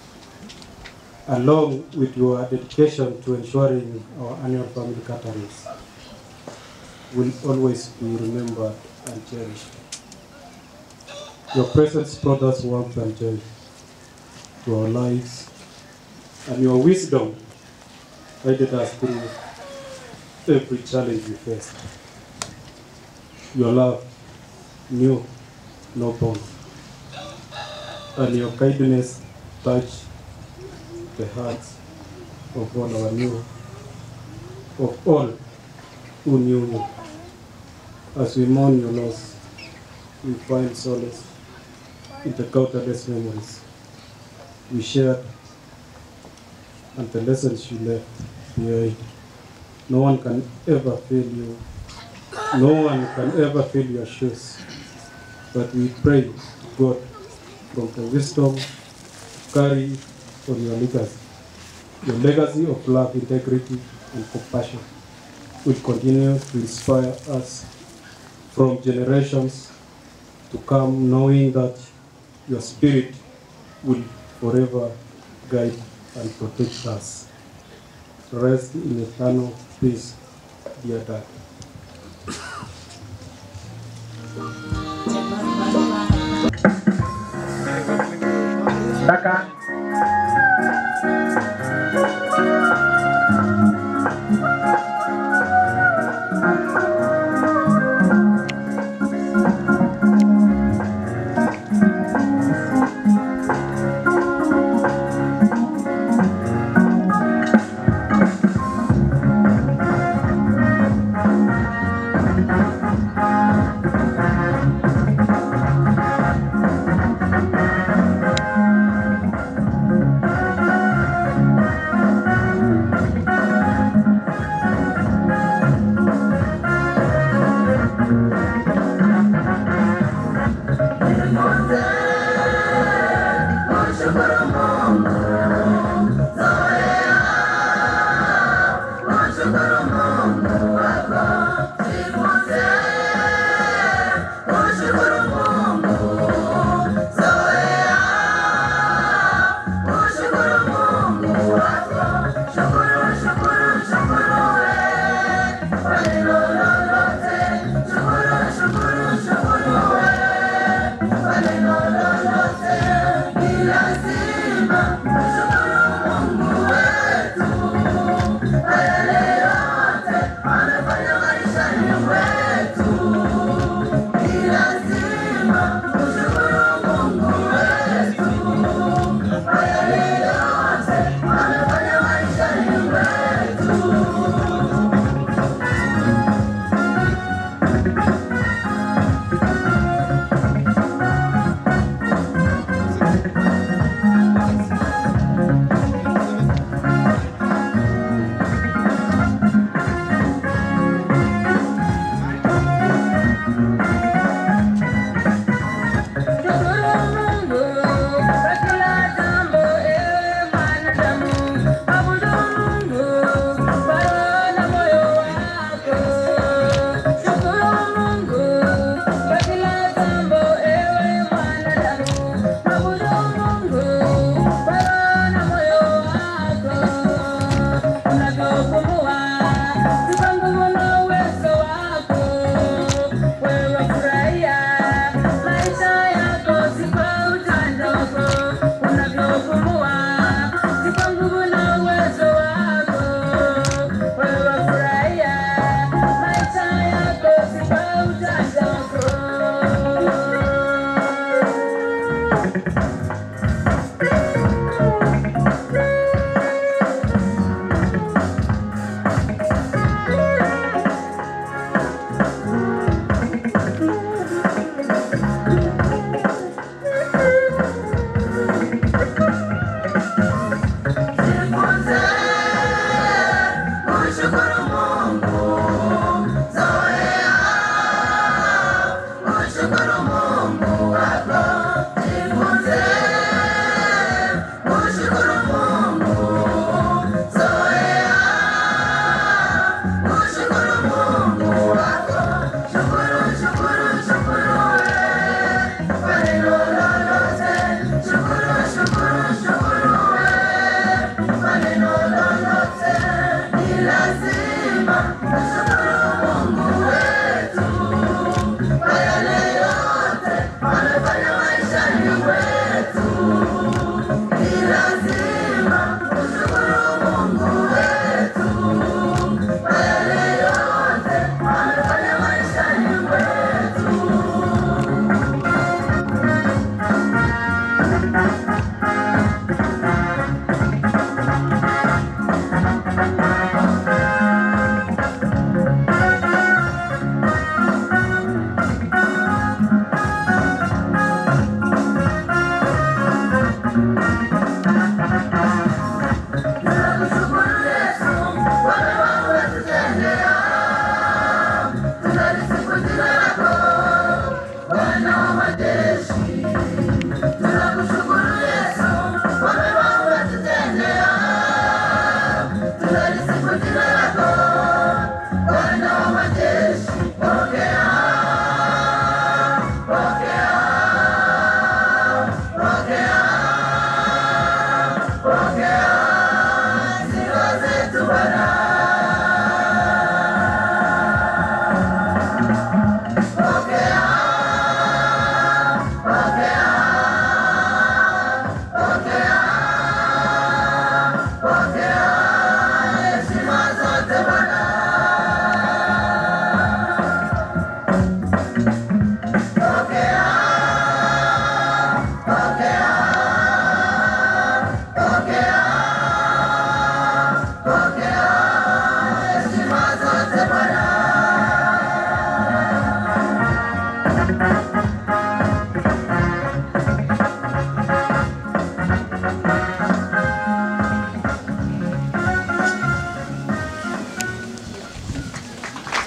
Along with your dedication to ensuring our annual family gatherings will always be remembered and cherished. Your presence brought us warmth and joy to our lives, and your wisdom guided us through every challenge we faced. Your love knew no bounds, and your kindness touched the hearts of all our new, of all who knew you. As we mourn your loss, we find solace in the countless memories we shared and the lessons you left behind. No one can ever fill you. No one can ever fill your shoes. But we pray, God, from the wisdom carry on your legacy. Your legacy of love, integrity, and compassion will continue to inspire us from generations to come, knowing that your spirit will forever guide and protect us. Rest in eternal peace, dear Dad. Kaka.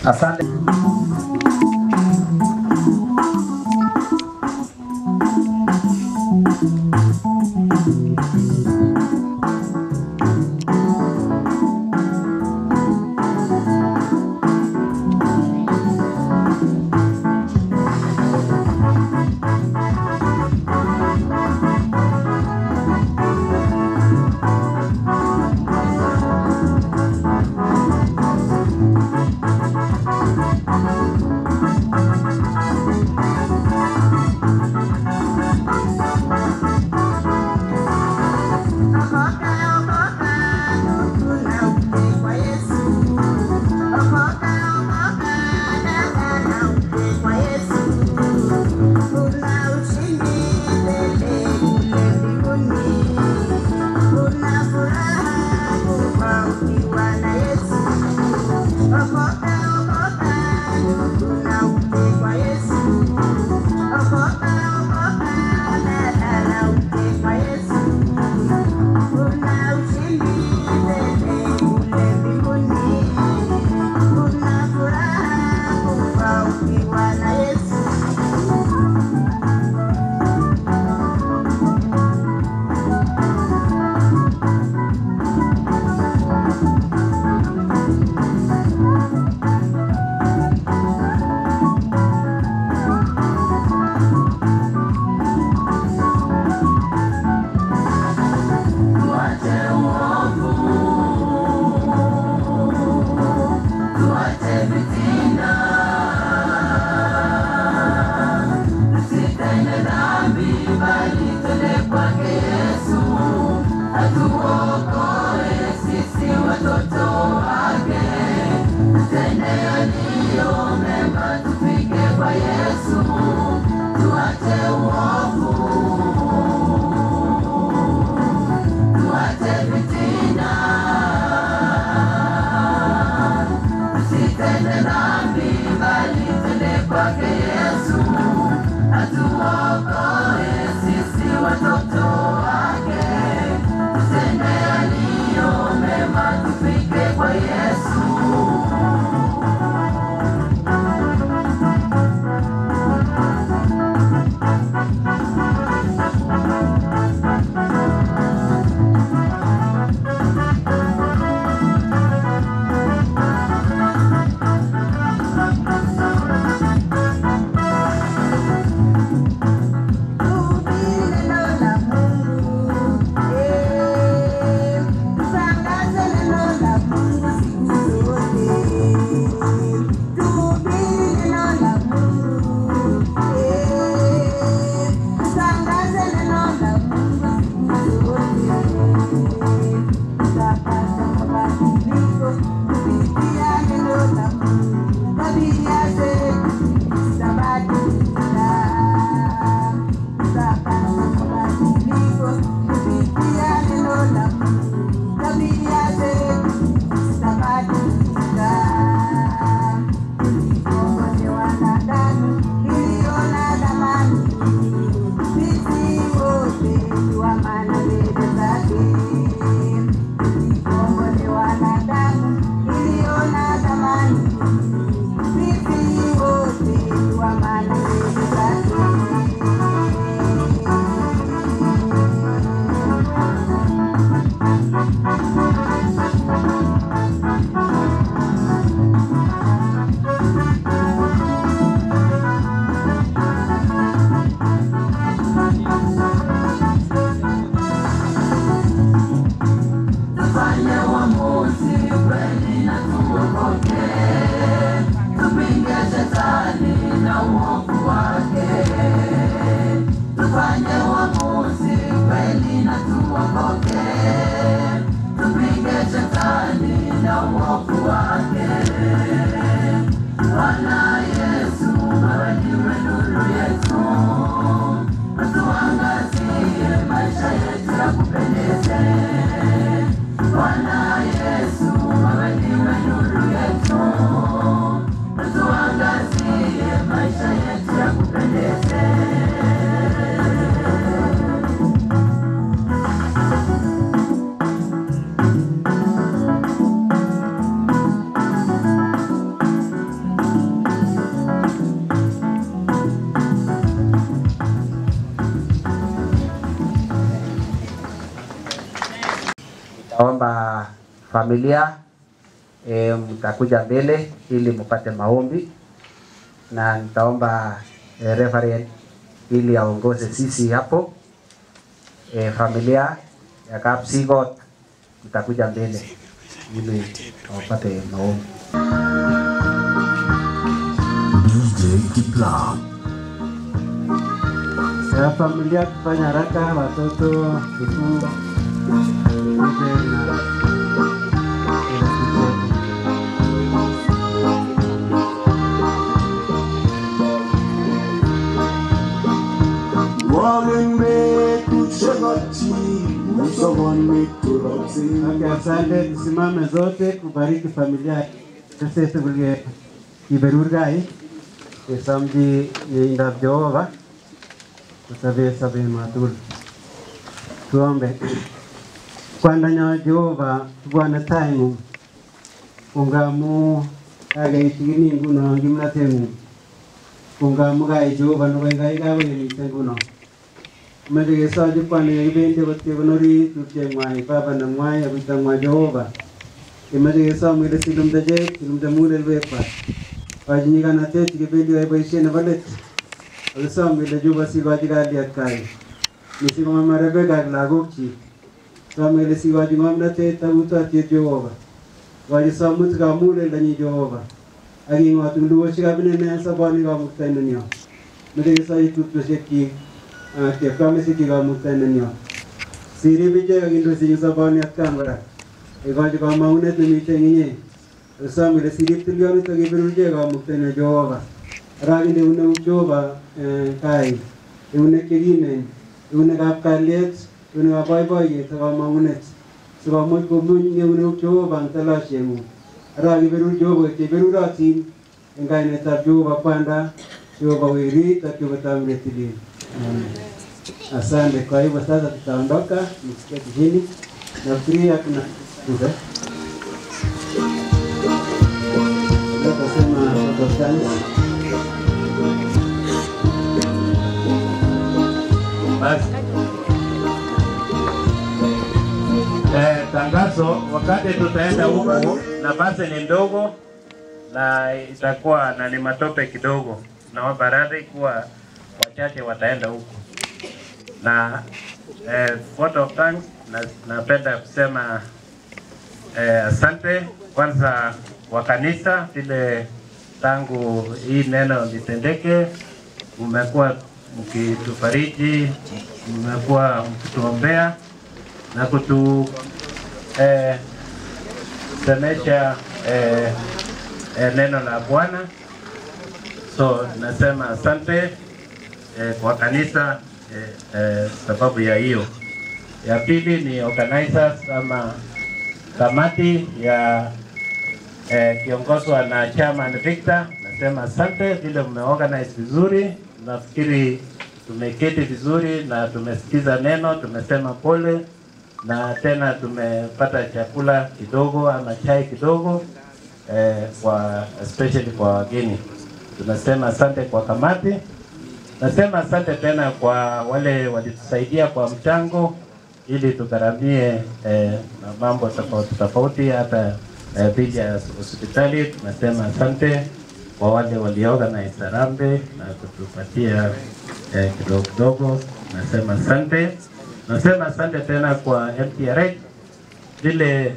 Asante. nitaomba familia e, mtakuja mbele ili mpate maombi na nitaomba e, reverend ili aongoze sisi hapo e, familia ya Kapsigot mtakuja mbele ili wapate maombi. DJ Kipla. ya familia kufanya haraka, watoto vikuu mzee na Okay, asante. Tusimame zote kubariki familia sese kulie kiberurgai kesamji indab Jehova kusabe sabe matul tuombe kwandanyo Jehova Bwana taimu ungamu agaitigini nguno ngimnatengu ungamu gai Jehova nugai gawe ni nguno Mende kesoji kwani kibendi kot kekonori tupche ngwai baba na ngwai abita ngwa Jehova Imeche kesom kele silumde chek silumde mugulelwekwak Kochi nyikanatet chekibendi koyai boisiet nebo let Akisom kele Jehova sikochi kalyet kai mising ko mama Rebecca ak lagokchik Som kele sikochi ng'omnotet ak utotyet Jehova Kochi somutikab muguleldonyi Jehova ak ing'ot nguluosiekab inene en soboni kamuktaindenyo Meche kesochi tupchosyekchik ak chepkamesikyik kamuktaindenyo Sirib ichek ak indoisenyi soboni atkan kora ikochi kamang'unet nemite eng inye Akisom kele sirib tilyonit ak ibirur ichek kamuktaindenyo Jehova Ara kinde eunek Jehova eh, kai eunek chekimen eunekab kalyet eunekab boiboiyet ak kamang'unet sikomuch komuny eunek Jehova eng talosieng'ung Ara kiberur Jehova cheberurotin eng kainetab Jehova kwanda Jehova werit ak Jehova tamu tilil Amen. Asante. Kwa hivyo sasa tutaondoka msiketi chini. Nafikiria kuna Tuze. Tutasema Protestants. Basi. Eh, tangazo wakati tutaenda huko, nafasi ni ndogo na itakuwa na ni matope kidogo, naomba radhi kuwa wachache wataenda huko na eh, vote of thanks na, napenda kusema eh, asante kwanza wa kanisa vile tangu hii neno litendeke, mmekuwa mkitufariji, mmekuwa mkituombea na kutu eh, semesha eh, eh, neno la Bwana. So nasema asante eh, kwa kanisa eh, eh, sababu ya hiyo. Ya pili ni organizers ama kamati ya eh, kiongozwa na chairman Victor. Nasema asante vile mmeorganize vizuri, nafikiri tumeketi vizuri na tumesikiza neno, tumesema pole na tena tumepata chakula kidogo ama chai kidogo eh, kwa especially kwa wageni. Tunasema asante kwa kamati. Nasema asante tena kwa wale walitusaidia kwa mchango ili tugharamie eh, na mambo tofauti tofauti hata eh, bili ya hospitali. Tunasema asante kwa wale waliorganize harambee na kutupatia eh, kidogo kidogo. Nasema asante. Nasema asante tena kwa MTRH vile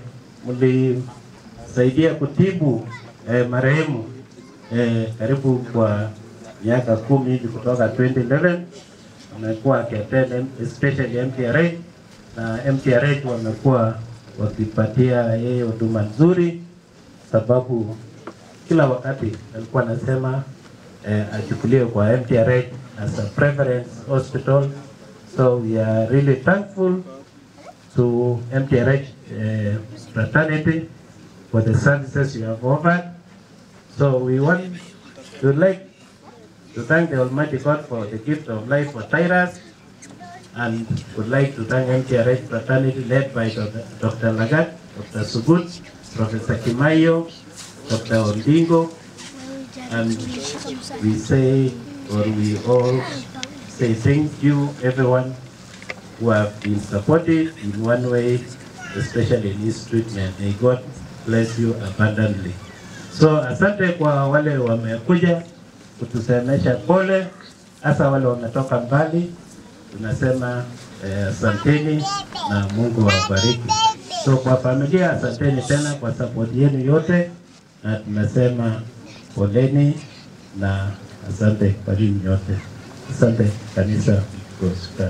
mlisaidia kutibu eh, marehemu eh, karibu kwa miaka kumi hivi kutoka 2011 amekuwa akiattend especially MTRH na MTRH wamekuwa wakipatia yeye huduma nzuri, sababu kila wakati alikuwa anasema eh, achukuliwe kwa MTRH as a preference hospital. So we are really thankful to MTRH uh, fraternity for the services you have offered. So we want to like to thank the Almighty God for the gift of life for Tyrus and would like to thank MTRH fraternity led by Dr. Dr. Lagat, Dr. Sugut, Professor Kimayo, Dr. Ondingo, and we say, or we all say thank you everyone who have been supportive in one way especially in his treatment. May God bless you abundantly. So asante kwa wale wamekuja kutusemesha pole, hasa wale wametoka mbali, tunasema eh, asanteni na Mungu awabariki. So kwa familia, asanteni tena kwa support yenu yote, na tunasema poleni na asante kwa nyinyi nyote. Asante kanisa Gospel.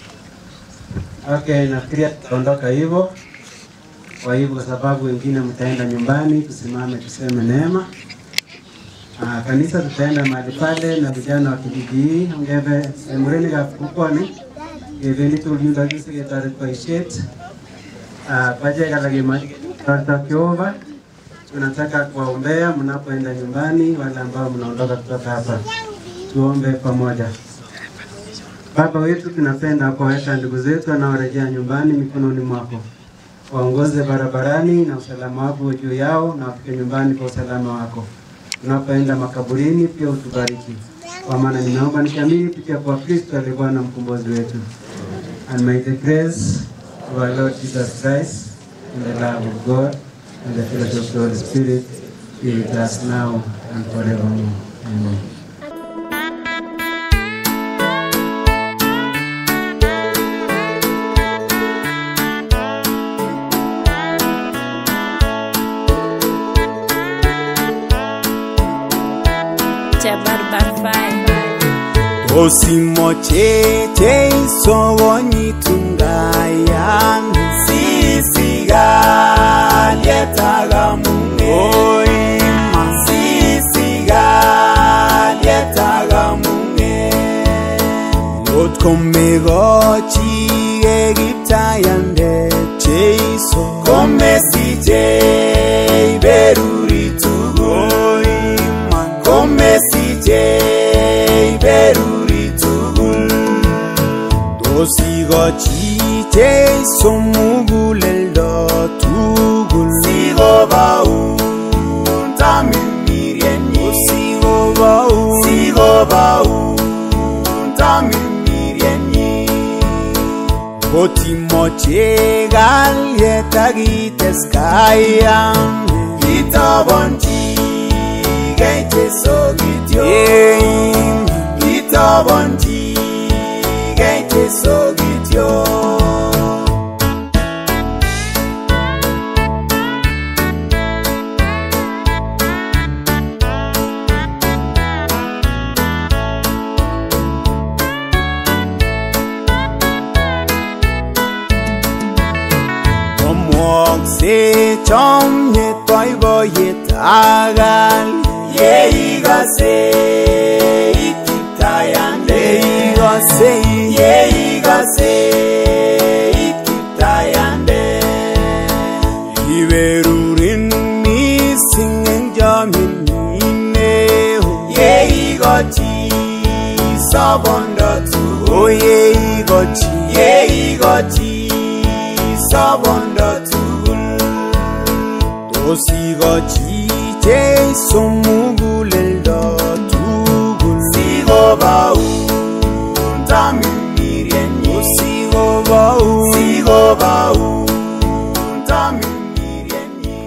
Okay, nafikiria tutaondoka hivyo. Kwa hivyo, kwa sababu wengine mtaenda nyumbani, tusimame tuseme neema. Ah, kanisa tutaenda mahali pale na vijana wa kijiji hii ngeve emureni gafukoni geveni tuliunda kisi getari kwa ishet ah paje kala gima tarta kiova tunataka kuwaombea mnapoenda nyumbani, wale ambao mnaondoka kutoka hapa, tuombe pamoja. Baba wetu, tunapenda kuwaweka ndugu zetu wanaorejea nyumbani mikononi mwako, waongoze barabarani na usalama wako juu yao, na wafike nyumbani kwa usalama wako. Tunapoenda makaburini, pia utubariki, kwa maana ninaomba nikiamini kupitia kwa Kristo aliye Bwana mkombozi wetu. And may the grace of our Lord Jesus Christ and the love of God and the fellowship of the Holy Spirit be with us now and forevermore. Amen. Osimoche teisowonyitungaya sisigalyetagamune oima sisigalyetagamune otkomegochi egiptayande cheiso komesiche iberuritugo oima komesiche iberuri tugul Osigochi Jesu muguleldo tugul Sigobaun tamirmirienyi Sigobaun Sigobaun tamirmirienyi Otimoche galyet akites kayam Itobonchi kei Jesu kityo Itobonchi kei Jesu kityo Omwokse chomnyet boiboiyet akal Yeikose ikiptayande Yeikose Yeikose ikiptayande Iberurin mising eng chomyet Yeikochi sobondo tugul Yeikochi Yeikochi sobondo tugul Osigochi Jesu muguleldo tugul Sigobaun tamirmirienyi Sigobaun Sigobaun tamirmirienyi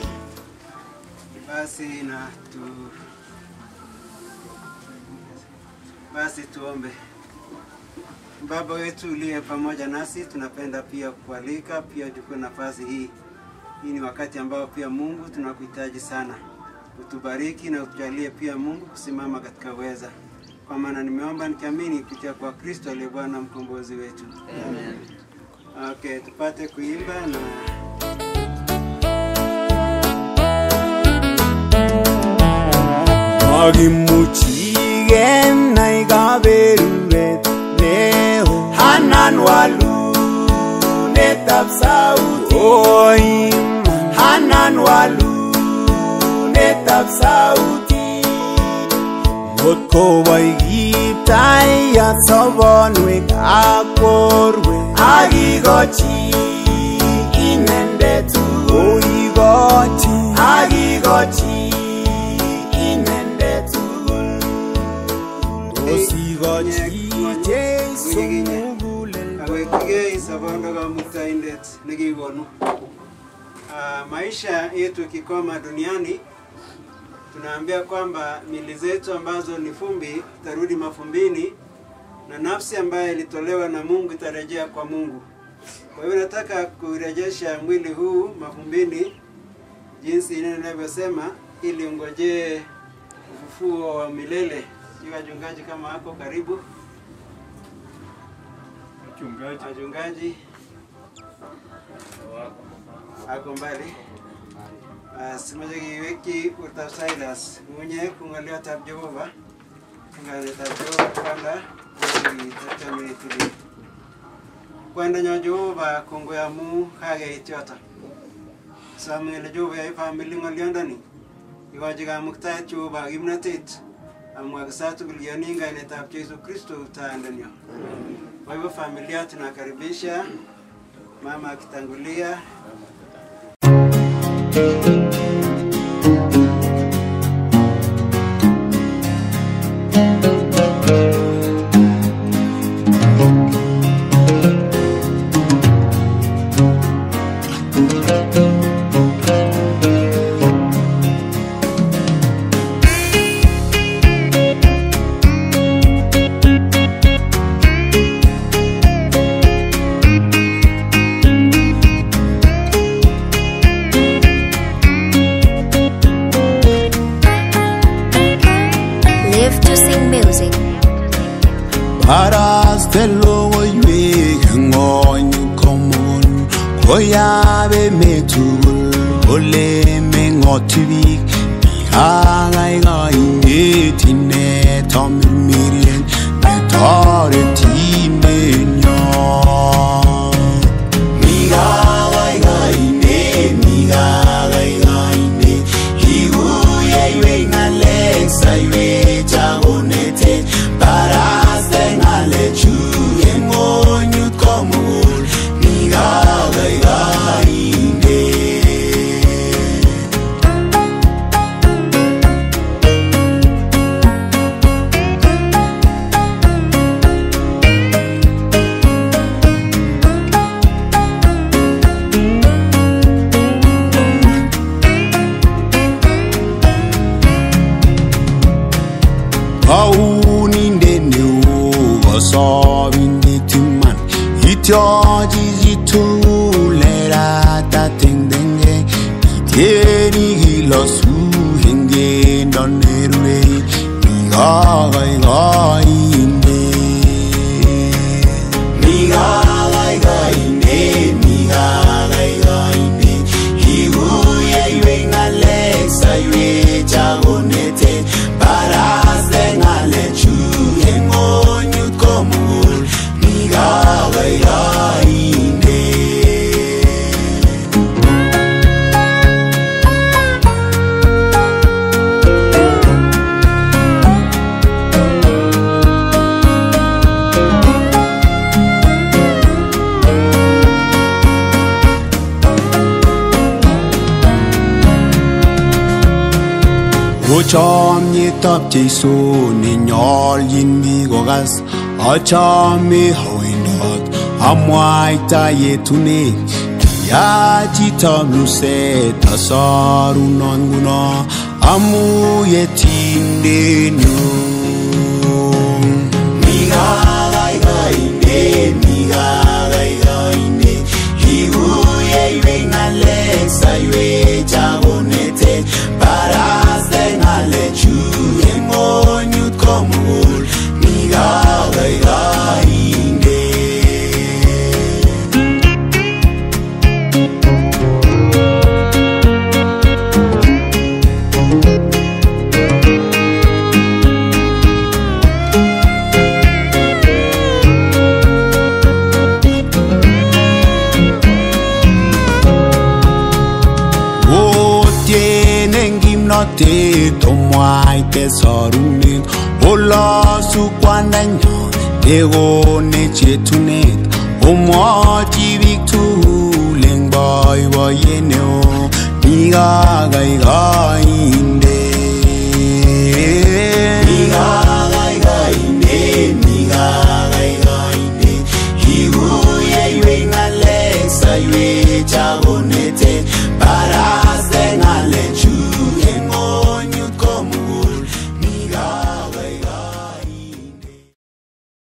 Basi na tu basi tuombe. Baba wetu uliye pamoja nasi, tunapenda pia kualika pia uchukue nafasi hii. Hii ni wakati ambao pia Mungu tunakuhitaji sana, utubariki na utujalie pia Mungu kusimama katika uweza, kwa maana nimeomba nikiamini kupitia kwa Kristo aliye Bwana mkombozi wetu. Amen. Okay, tupate kuimba na Makimuchi kenai kaberuret neo Hanan walunetab sauti Oim Hanan walunetab sauti Ngot koboi kiptayat sobonwek ak borwek Akikochi inendet tugul Oikochi Akikochi inendet tugul Osikochi Jesu muguleldo awekigei sobondo kamuktaindet nikikonu. Uh, maisha yetu ikikoma duniani tunaambia kwamba mili zetu ambazo ni fumbi itarudi mafumbini na nafsi ambayo ilitolewa na Mungu itarejea kwa Mungu. Kwa hivyo nataka kurejesha mwili huu mafumbini jinsi neno linavyosema, ili ungojee ufufuo wa milele. Sijui wachungaji kama wako karibu, Mchungaji. wachungaji ako mbali. Basi moja kiweki urtab Silas munye kung'oliotab Jehova ng'aliotab Jehova kwanda tatami tuli kwandanyo Jehova kongoi amu kakeit yoto somi ngele Jehova yai family ng'oliondoni ikochi kamuktaet Jehova ak kimnotet amwa kisa tugul yoni eng kainetab Jesu Kristo utaandanyo kwa hivyo familia tunakaribisha mama akitangulia Live to sing music. Paraste logoiwek eng ng'ony komugul koyabe metugul ole meng'oti biik Mikakaikai inet amirmirien netoretindenyon Mikakaikai Mikakaikai Kikuyeiwei ng'alek saiwech akonete baraste ng'alechu eng ng'onyut komugul Mikakaikai Kaunindet neo kosobindet iman ityochi chitugul erata tengtenge ityeni kilosu eng kendo nerure mikakaikainde mikakaikainde mikakaikainde kikuyeiwei ng'alek saiwech akonete baraste ng'alechu eng ng'onyut komugul mikakaikainde Ko chomyetab Jeiso nenyolchin biik kokas achome awendot amwaita yetunet kiyach chitab luset asorunon nguno amu yetindenyu Mikakaikainde, mikakaikainde Kikuyeiwei ng'alek saiwech akonete baraste ng'alechu eng ng'onyut komugul Mikakaikainde Otienen kimnotet omwaite sorunet olosu kwandanyon nekonech yetunet omwochi biik tugul eng boiboiyet neo mikakaikainde